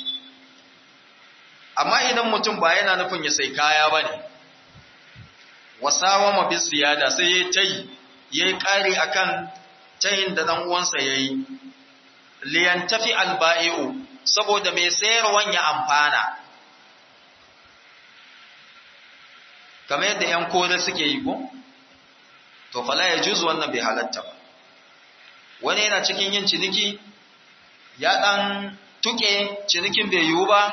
amma idan mutum ba yana nufin ya sai kaya bane wa sawama bis ziyada sai yayi tayi yayi kari akan tayin da dan uwansa yayi liyantafi alba'i'u saboda mai sayarwan ya amfana kamar yadda ‘yan kore suke yi ko? to fala ya juzu wannan bai halatta ba wani yana cikin yin ciniki ya ɗan tuke cinikin bai yiwu ba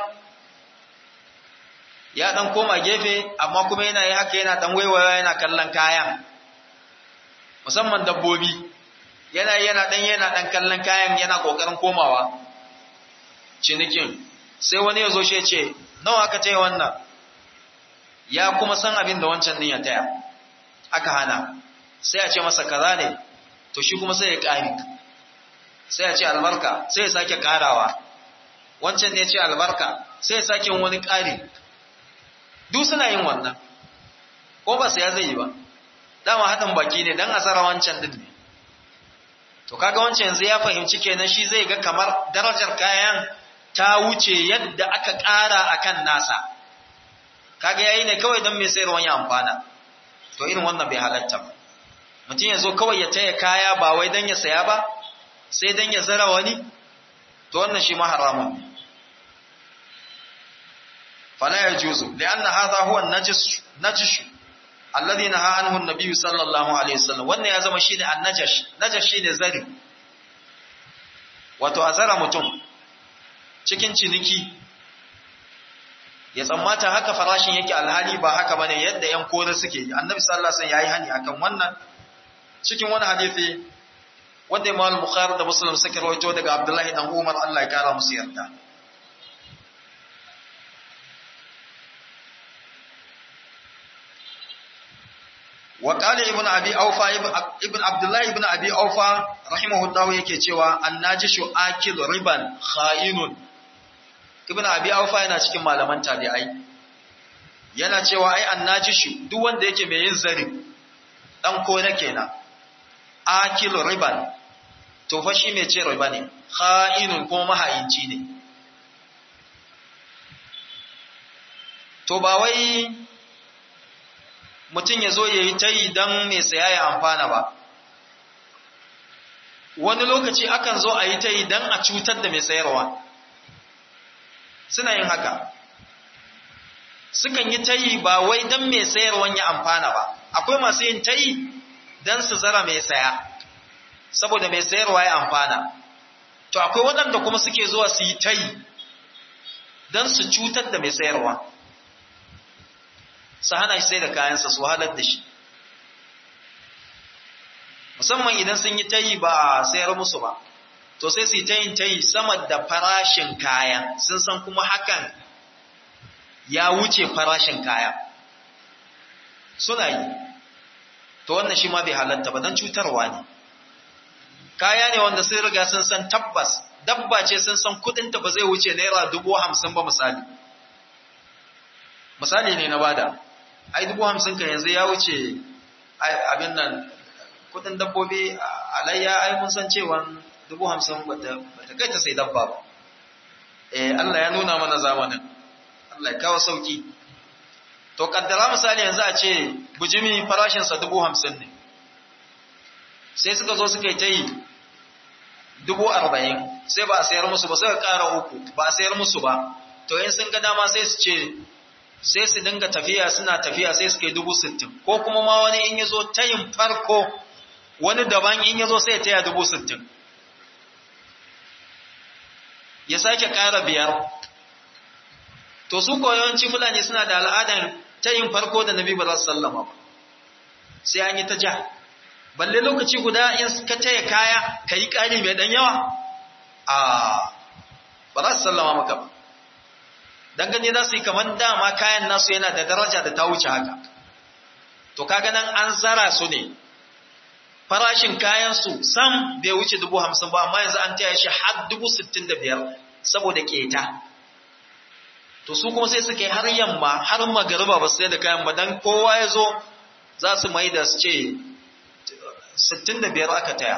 ya ɗan koma gefe amma kuma yana yi haka yana ɗan waiwaya yana kallon kayan musamman dabbobi yana yana dan yana dan kallon kayan yana kokarin komawa cinikin sai wani ya zo shi ya ce nawa aka taya wannan ya kuma san abin da wancan din ya taya aka hana sai a ce masa kaza ne to shi kuma sai ya ƙari sai ya ce albarka sai ya sake ƙarawa wancan ne ya ce albarka sai ya sake wani ƙari duk suna yin wannan ko ba saya zai yi ba dama haɗin baki ne don a tsara wancan din ne to kaga wancan yanzu ya fahimci kenan shi zai ga kamar darajar kayan ta wuce yadda aka ƙara akan nasa kaga yayi ne kawai don mai sayarwa ya amfana to irin wannan bai halatta ba mutum ya zo kawai ya taya kaya ba wai don ya saya ba sai don ya zara wani to wannan shi ma haramun ne fala yajuzu lianna hadha huwa an-najis najish alladhi naha anhu an-nabiy sallallahu alaihi wasallam wannan ya zama shine an-najash najash shine zari wato azara mutum cikin ciniki ya tsammata haka farashin yake alhali ba haka bane yadda yan kore suke yi annabi sallallahu alaihi wasallam yayi hani akan wannan cikin wani hadisi wanda Imam Bukhari da Muslim suka rawaito daga Abdullahi dan Umar Allah ya kara musu yarda وقال ابن ابي اوفى ابن عبد الله ابن ابي اوفى رحمه الله yake cewa annajishu akil riban kha'inun ibn abi aufa yana cikin malaman tabi'ai yana cewa ai annajishu duk wanda yake mai yin zari dan ko na kenan akil riban to fa shi mai ce riba ne kha'inun kuma mahayinci ne to ba wai mutum ya zo ya yi ta yi don mai saya ya amfana ba wani lokaci akan zo a yi ta yi don a cutar da mai sayarwa suna yin haka sukan yi ta yi ba wai don mai sayarwan ya amfana ba akwai masu yin ta yi don su zara mai saya saboda mai sayarwa ya amfana to akwai waɗanda kuma suke zuwa su yi ta yi don su cutar da mai sayarwa su hana shi sai da kayansa su halar da shi musamman idan sun yi tayi ba a sayar musu ba to sai su yi tayin tayi sama da farashin kaya sun san kuma hakan ya wuce farashin kaya suna yi to wannan shi ma bai halatta ba don cutarwa ne kaya ne wanda sun riga sun san tabbas dabba ce sun san kudinta ba zai wuce naira dubu hamsin ba misali misali ne na bada ai dubu hamsin ka yanzu ya wuce abin nan kudin dabbobi alayya ai mun san cewa dubu hamsin bata kai ta sai dabba ba eh Allah ya nuna mana zamanin Allah ya kawo sauki to kaddara misali yanzu a ce bujimi farashinsa dubu hamsin ne sai suka zo suka yi ta yi dubu arba'in sai ba a sayar musu ba sai ka ƙara uku ba a sayar musu ba to in sun ga dama sai su ce sai su dinga tafiya suna tafiya sai su kai dubu sittin ko kuma ma wani in ya zo tayin farko wani daban in ya zo sai ya taya dubu sittin ya sake ƙara biyar to su koyawanci fulani suna da al'adan tayin farko da nabi ba za su sallama ba sai an yi ta ja balle lokaci guda in ka taya kaya ka yi ƙari mai ɗan yawa a ba za su sallama maka ba dan gani za su yi kamar dama kayan nasu yana da daraja da ta wuce haka to kaga nan an zara su ne farashin kayan su sam bai wuce dubu hamsin ba amma yanzu an taya shi har dubu sittin da biyar saboda keta to su kuma sai su kai har yamma har magariba ba su sai da kayan ba dan kowa ya zo za su mai da su ce sittin da biyar aka taya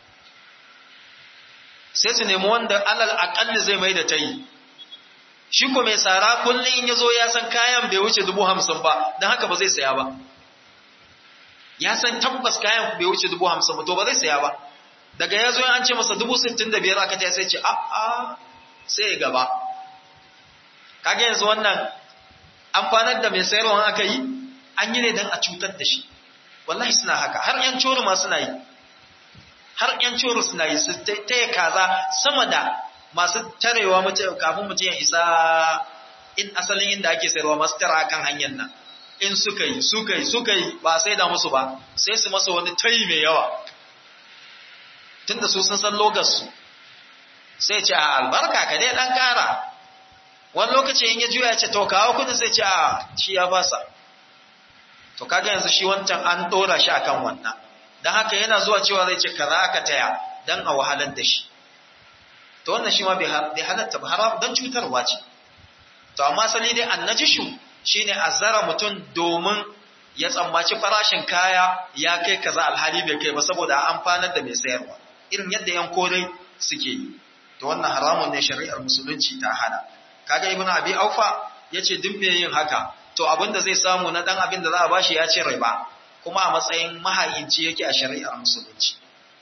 sai su nemi wanda alal aƙalli zai mai da ta yi shi ko mai tsara kullum in ya zo ya san kayan bai wuce dubu hamsin ba don haka ba zai saya ba ya san tabbas kayan bai wuce dubu hamsin ba to ba zai saya ba daga ya zo an ce masa dubu sittin da biyar aka ta sai ce a'a sai ya gaba kaga yanzu wannan amfanar da mai sayarwa aka yi an yi ne don a cutar da shi wallahi suna haka har yan coro ma suna yi har yan coro suna yi su taya kaza sama da masu tarewa kafin mutum ya isa in asalin inda ake sayarwa masu tara kan hanyar nan in suka yi suka yi suka yi ba sai da musu ba sai su masa wani tayi mai yawa tunda su sun san logarsu sai ce a albarka ka dai dan kara wani lokaci in ya juya ya ce to kawo kudin sai ce a shi ya fasa to kaga yanzu shi wancan an dora shi akan wannan dan haka yana zuwa cewa zai ce kaza aka taya dan a wahalar da shi to wannan shi ma bai halatta ba haram don cutarwa ce to amma sali dai annajishu shine azara mutum domin ya tsammaci farashin kaya ya kai kaza alhali bai kai ba saboda amfanar da mai sayarwa irin yadda yan kore suke yi to wannan haramun ne shari'ar musulunci ta hana kaga ibnu abi aufa yace duk me yin haka to abinda zai samu na dan abin da za a bashi ya ce riba kuma a matsayin mahayinci yake a shari'ar musulunci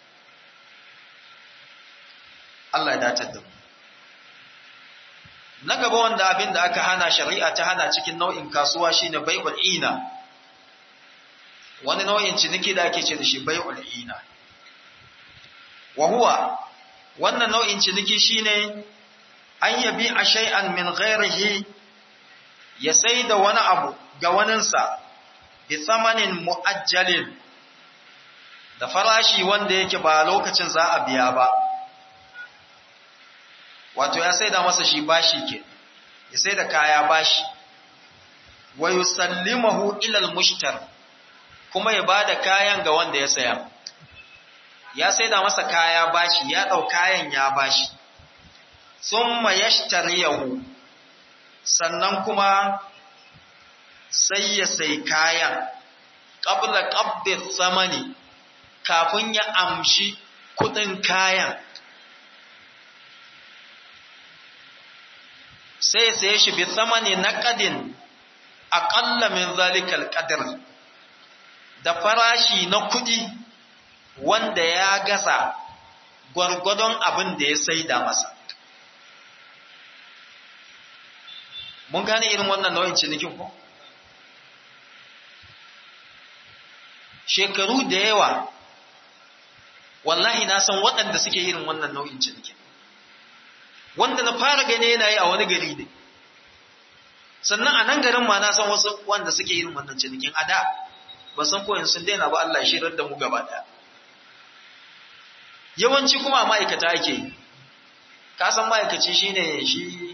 Allah ya datar da mu na gaba wanda abin da aka hana shari'a ta hana cikin nau'in kasuwa shine bai'ul ina wani nau'in ciniki da ake ce da shi bai'ul ina wa huwa wannan nau'in ciniki shine an yabi a shay'an min ghairihi ya sai da wani abu ga waninsa bi tsamanin mu'ajjalin da farashi wanda yake ba lokacin za a biya ba wato ya sai da masa shi bashi ke ya sai da kaya bashi wa yusallimahu ila al-mushtar kuma ya bada kayan ga wanda ya saya ya sai da masa kaya bashi ya dau kayan ya bashi summa yashtariyahu sannan kuma sai ya sai kayan qabla qabdi samani kafin ya amshi kudin kayan sai sai shi bi samani naqadin aqalla min zalikal qadr da farashi na kudi wanda ya gasa gwargwadon abin da ya saida masa mun gane irin wannan nau'in cinikin ko shekaru da yawa wallahi na san waɗanda suke irin wannan nau'in cinikin wanda na fara gane yana yi a wani gari ne sannan a nan garin ma na san wasu wanda suke irin wannan cinikin a da ba san koyin sun daina ba Allah shirar da mu gaba ɗaya yawanci kuma a ma'aikata ake yi ka san ma'aikaci shine shi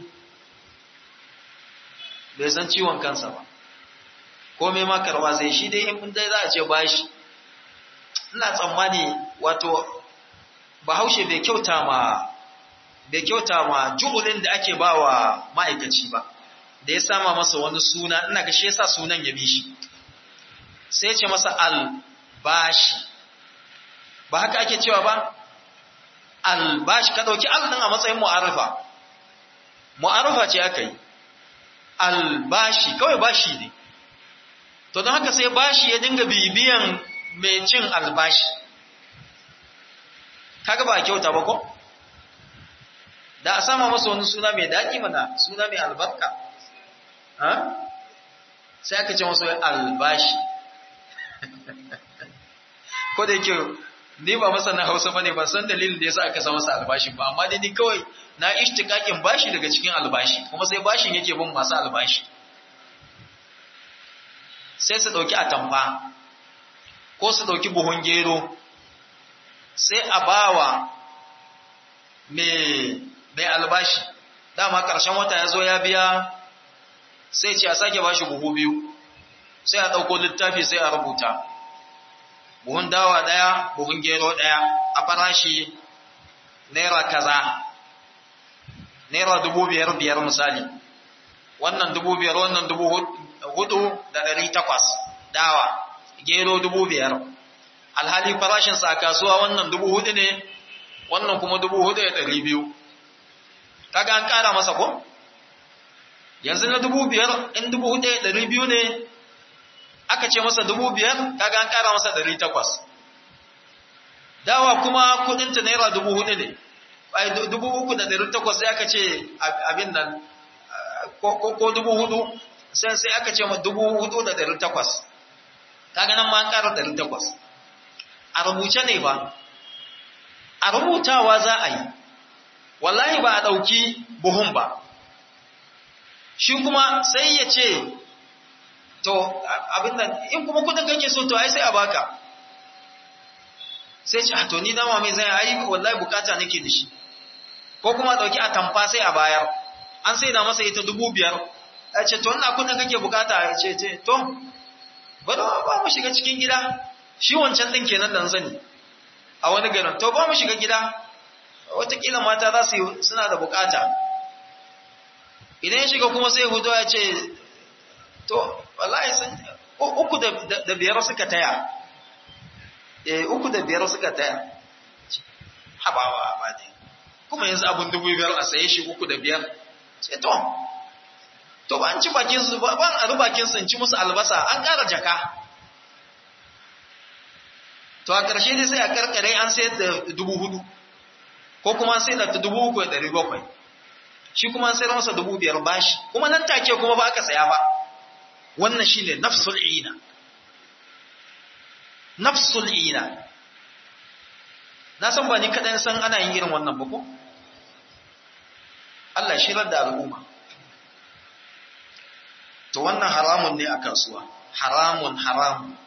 bai san ciwon kansa ba komai ma karwa zai shi dai in dai za a ce bashi ina tsammani wato bahaushe bai kyauta ma bai kyauta ma ju'ulin da ake ba wa ma'aikaci ba da ya sama masa wani suna ina ga shi yasa sunan ya bi shi sai ce masa albashi ba haka ake cewa ba albashi ka dauki al din a matsayin mu'arifa mu'arifa ce aka yi albashi kawai bashi ne to don haka sai bashi ya dinga bibiyan mai cin albashi kaga ba kyauta ba ko da a sama masa wani suna mai daɗi mana suna mai albarka sai aka ce masa albashi ko da yake ni ba masa na hausa bane ba san dalilin da yasa aka sa masa albashi ba amma dai ni kawai na ishtikakin bashi daga cikin albashi kuma sai bashin yake bin masu albashi sai su dauki atamfa ko su dauki buhun gero sai a bawa mai mai albashi dama karshen wata ya zo ya biya sai ce a sake bashi buhu biyu sai a dauko littafi sai a rubuta buhun dawa daya buhun gero daya a farashi naira kaza naira dubu biyar biyar misali wannan dubu biyar wannan dubu hudu da ɗari takwas dawa gero dubu biyar alhali farashinsa a kasuwa wannan dubu hudu ne wannan kuma dubu hudu da ɗari biyu kaga an ƙara masa ko yanzu na dubu biyar in dubu hudu da ɗari biyu ne aka ce masa dubu biyar kaga an ƙara masa ɗari takwas dawa kuma kudinta naira dubu hudu ne ai dubu uku da ɗari takwas sai aka ce abin nan ko dubu hudu sai sai aka ce ma dubu hudu da ɗari takwas kaga nan ma an ƙara ɗari takwas a rubuce ne ba a rubutawa za a yi wallahi ba a ɗauki buhun ba shi kuma sai ya ce to abin nan in kuma kudin kake so to ai sai a baka sai ce to ni dama mai zai ai wallahi bukata nake da shi ko kuma dauki a tamfa sai a bayar an sai da masa ita dubu biyar ya ce to ina kudin kake bukata ya ce ce to bari ba mu shiga cikin gida shi wancan din kenan da sani a wani garin to ba mu shiga gida watakila mata za su yi suna da bukata idan ya shiga kuma sai hudu ya ce to wallahi sun uku da biyar suka taya eh uku da biyar suka taya habawa ba dai kuma yanzu abun dubu biyar a saye shi uku da biyar sai to to ba an ci bakin su ba ban a bakin su in ci musu albasa an ƙara jaka to a ƙarshe dai sai a karkare an sayar da dubu hudu ko kuma an sayar da dubu uku da ɗari bakwai shi kuma an sayar masa dubu biyar bashi kuma nan take kuma ba aka saya ba wannan shine nafsul ina nafsul ina na san ba ni kaɗan san ana yin irin wannan ba ko Allah shirar da al'umma to wannan haramun ne a kasuwa haramun haramun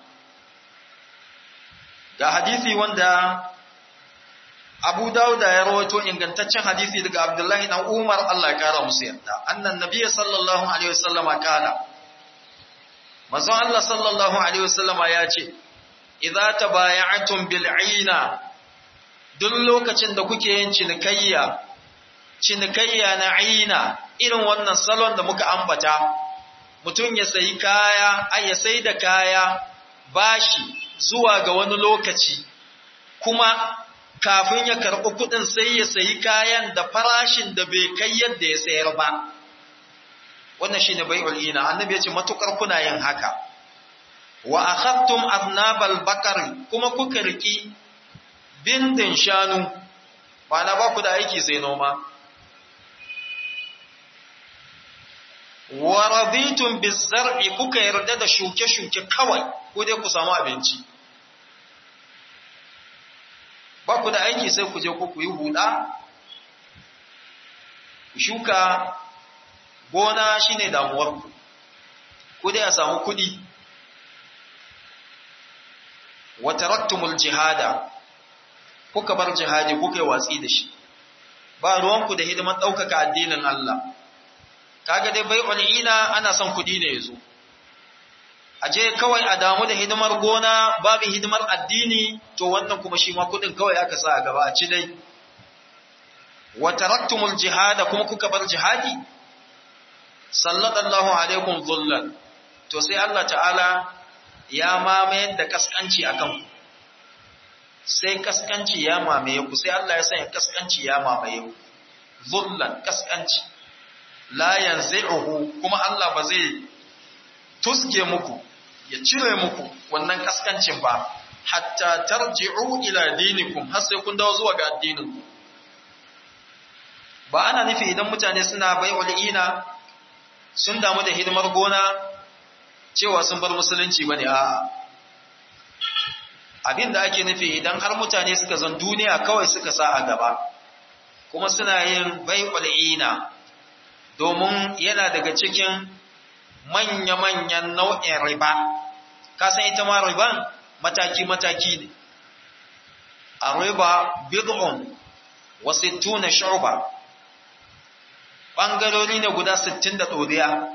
ga hadisi wanda Abu Dawud ya rawaito ingantaccen hadisi daga Abdullahi dan Umar Allah ya kara musu yarda annan nabiyyi sallallahu alaihi wasallama kana manzon Allah sallallahu alaihi wasallama ya ce idza tabaya'tum bil 'ina duk lokacin da kuke yin cinikayya cinikayya na 'ina irin wannan salon da muka ambata mutum ya sayi kaya ai ya sai da kaya bashi zuwa ga wani lokaci kuma kafin ya karɓi kuɗin sai ya sayi kayan da farashin da bai kai yadda ya sayar ba wannan shine bai'ul ina annabi ya ce matukar kuna yin haka wa akhadtum aznabal bakar kuma kuka riki bindin shanu ba na ba ku da aiki sai noma wa raditum bizar'i kuka yarda da shuke-shuke kawai ko dai ku samu abinci ba ku da aiki sai ku je ku yi huda shuka gona shine damuwar ku ku dai a samu kudi wa taraktumul jihada kuka bar jihadi kuka yi watsi da shi ba ruwanku da hidiman ɗaukaka addinin Allah kaga dai bai ina ana son kuɗi ne yazo aje kawai a damu da hidimar gona babu hidimar addini to wannan kuma shi ma kuɗin kawai aka sa a gaba a ci dai wa taraktumul jihada kuma kuka bar jihadi sallallahu alaikum dhullan to sai Allah ta'ala ya mamaye da kaskanci akan ku sai kaskanci ya mamaye ku sai Allah ya sanya kaskanci ya mamaye ku dhullan kaskanci la yanzi'uhu kuma Allah ba zai tuske muku ya cire muku wannan kaskancin ba hatta tarji'u ila dinikum har sai kun dawo zuwa ga addinin ba ana nufi idan mutane suna bai'ul ina sun damu da hidimar gona cewa sun bar musulunci bane a'a abin da ake nufi idan har mutane suka zan duniya kawai suka sa a gaba kuma suna yin bai'ul ina domin yana daga cikin manya-manyan nau'in riba kasan ita ma riban mataki-mataki ne a riba bid'un wa sittuna shu'ba bangarori ne guda 60 da ɗoriya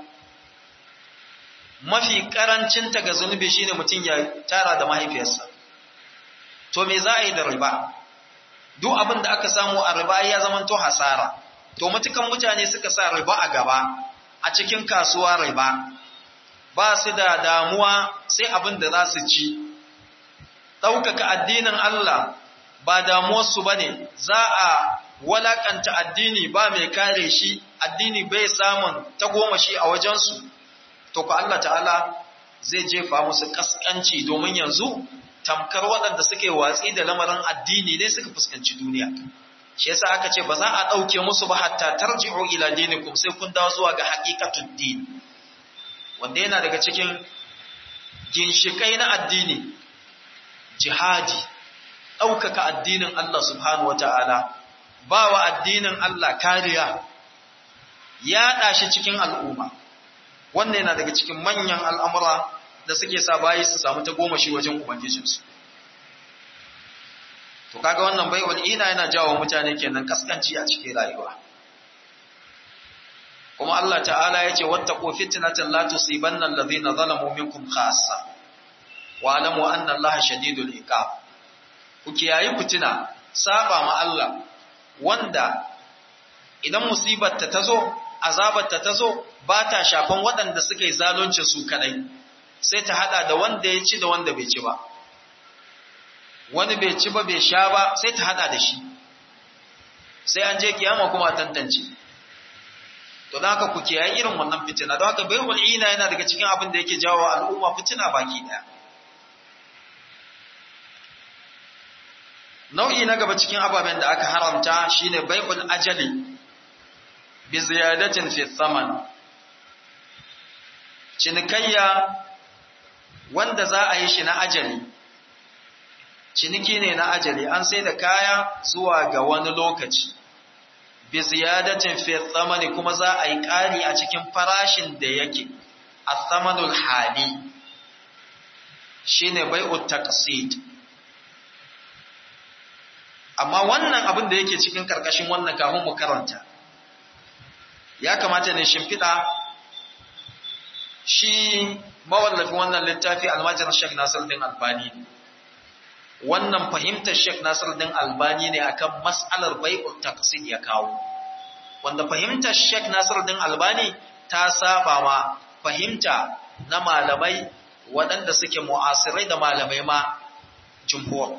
mafi karancinta ga zunubi shine mutum ya tara da mahaifiyarsa to me za a yi da riba duk abin da aka samu a riba ya zama to hasara to matukan mutane suka sa riba a gaba a cikin kasuwa riba ba su da damuwa sai abin da za su ci ɗaukaka addinin Allah ba damuwarsu ba ne za a walakanta addini ba mai kare shi addini bai samun tagomashi a wajensu to ku Allah ta'ala zai jefa musu kaskanci domin yanzu tamkar waɗanda suke watsi da lamarin addini ne suka fuskanci duniya shi yasa aka ce ba za a ɗauke musu ba hatta tarji'u ila dinikum sai kun dawo zuwa ga haqiqatud din wanda yana daga cikin ginshikai na addini jihadi ɗaukaka addinin Allah subhanahu wata'ala ba wa addinin Allah kariya ya shi cikin al'umma wannan yana daga cikin manyan al'amura da suke sa bayi su samu ta goma shi wajen ubangijinsu to kaga wannan bai'ul ina yana jawo mutane kenan kaskanci a cikin rayuwa kuma Allah ta'ala yace wattaqu fitnatan la tusibanna alladhina zalamu minkum khassa wa alamu anna Allaha shadidul iqab ku kiyayi fitina saba ma Allah wanda idan musibar ta tazo azabar ta tazo ba ta shafan waɗanda suka yi zalunci su kadai sai ta hada da wanda ya ci da wanda bai ci ba wani bai ci ba bai sha ba sai ta hada da shi sai an je kiyama kuma tantance to don haka ku kiyaye irin wannan fitina don haka bai'ul ina yana daga cikin abin da yake jawo al'umma fitina baki daya nau'i na gaba cikin ababen da aka haramta shine bai'ul ajali bi ziyadatin fi thaman cinikayya wanda za a yi shi na ajali ciniki ne na ajali an sai da kaya zuwa ga wani lokaci bi ziyadatin fi thamani kuma za a yi ƙari a cikin farashin da yake athamanul hali shine bai'ut taqsid amma wannan abin da yake cikin karkashin wannan kafin mu karanta ya kamata ne shimfiɗa shi mawallafin wannan littafi almajin Sheikh Nasiruddin Albani wannan fahimtar Sheikh Nasiruddin Albani ne akan mas'alar bai'ul taqsid ya kawo wanda fahimtar Sheikh Nasiruddin Albani ta saba ma fahimta na malamai waɗanda suke mu'asirai da malamai ma jumhur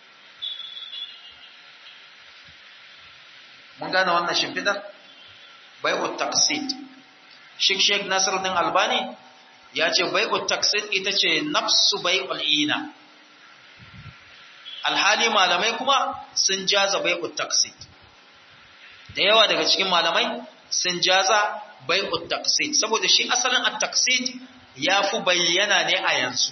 mun gane wannan shimfidar bai'ut taqsid Sheikh Sheikh Nasiruddin Albani ya ce bai'ut taqsid ita ce nafsu bai'ul ina alhali malamai kuma sun jaza bai'ut taqsid da yawa daga cikin malamai sun jaza bai'ut taqsid saboda shi asalin at-taqsid yafi bayyana ne a yanzu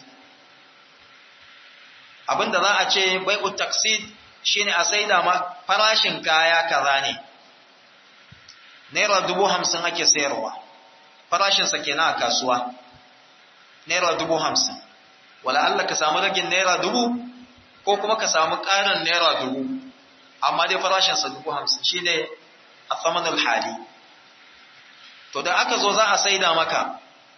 abinda za a ce bai'ut taqsid shine a saida ma farashin kaya kaza ne naira dubu hamsin ake sayarwa farashinsa kenan a kasuwa naira dubu hamsin wala Allah ka samu ragin naira dubu ko kuma ka samu ƙarin naira dubu amma dai farashinsa dubu hamsin shine a samanul hali to da aka zo za a saida maka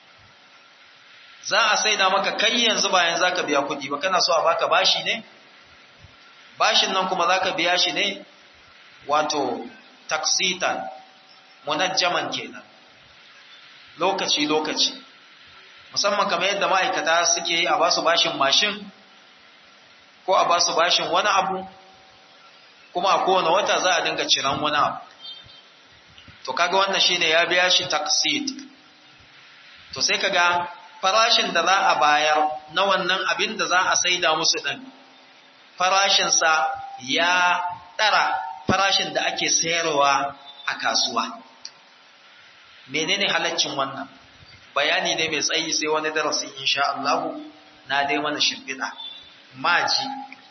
za a saida maka kai yanzu bayan za ka biya kuɗi ba kana so a baka bashi ne bashin nan kuma za ka biya shi ne wato taksitan munajjaman kenan lokaci-lokaci musamman kamar yadda ma'aikata suke yi a basu bashin mashin ko a basu bashin wani abu kuma a kowane wata za a dinga ciran wani abu to kaga wannan shine ya biya shi taksit to sai kaga farashin da za a bayar na wannan abin da za a saida musu din farashinsa ya ɗara farashin da ake sayarwa a kasuwa. Menene halaccin wannan? Bayani ne mai tsayi sai wani darasi insha Allahu na dai mana shimfiɗa. Maji,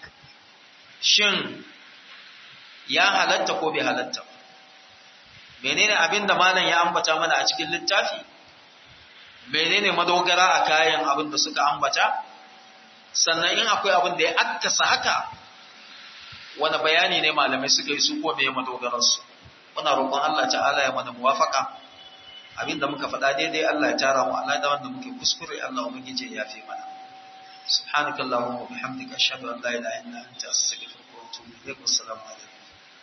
shin ya halatta ko bai halatta? Menene abin da malam ya ambata mana a cikin littafi? Menene madogara a kayan abin da suka ambata? sannan in akwai abin da ya akkasa haka wani bayani ne malamai suka yi su ko me madogararsu muna roƙon Allah ta'ala ya mana muwafaka abinda muka faɗa daidai Allah ya tara mu Allah da wanda muke kuskure Allah ubangije ya fi mana subhanakallahumma wa bihamdika ashhadu an la ilaha illa anta astaghfiruka wa atubu ilaik wassalamu alaikum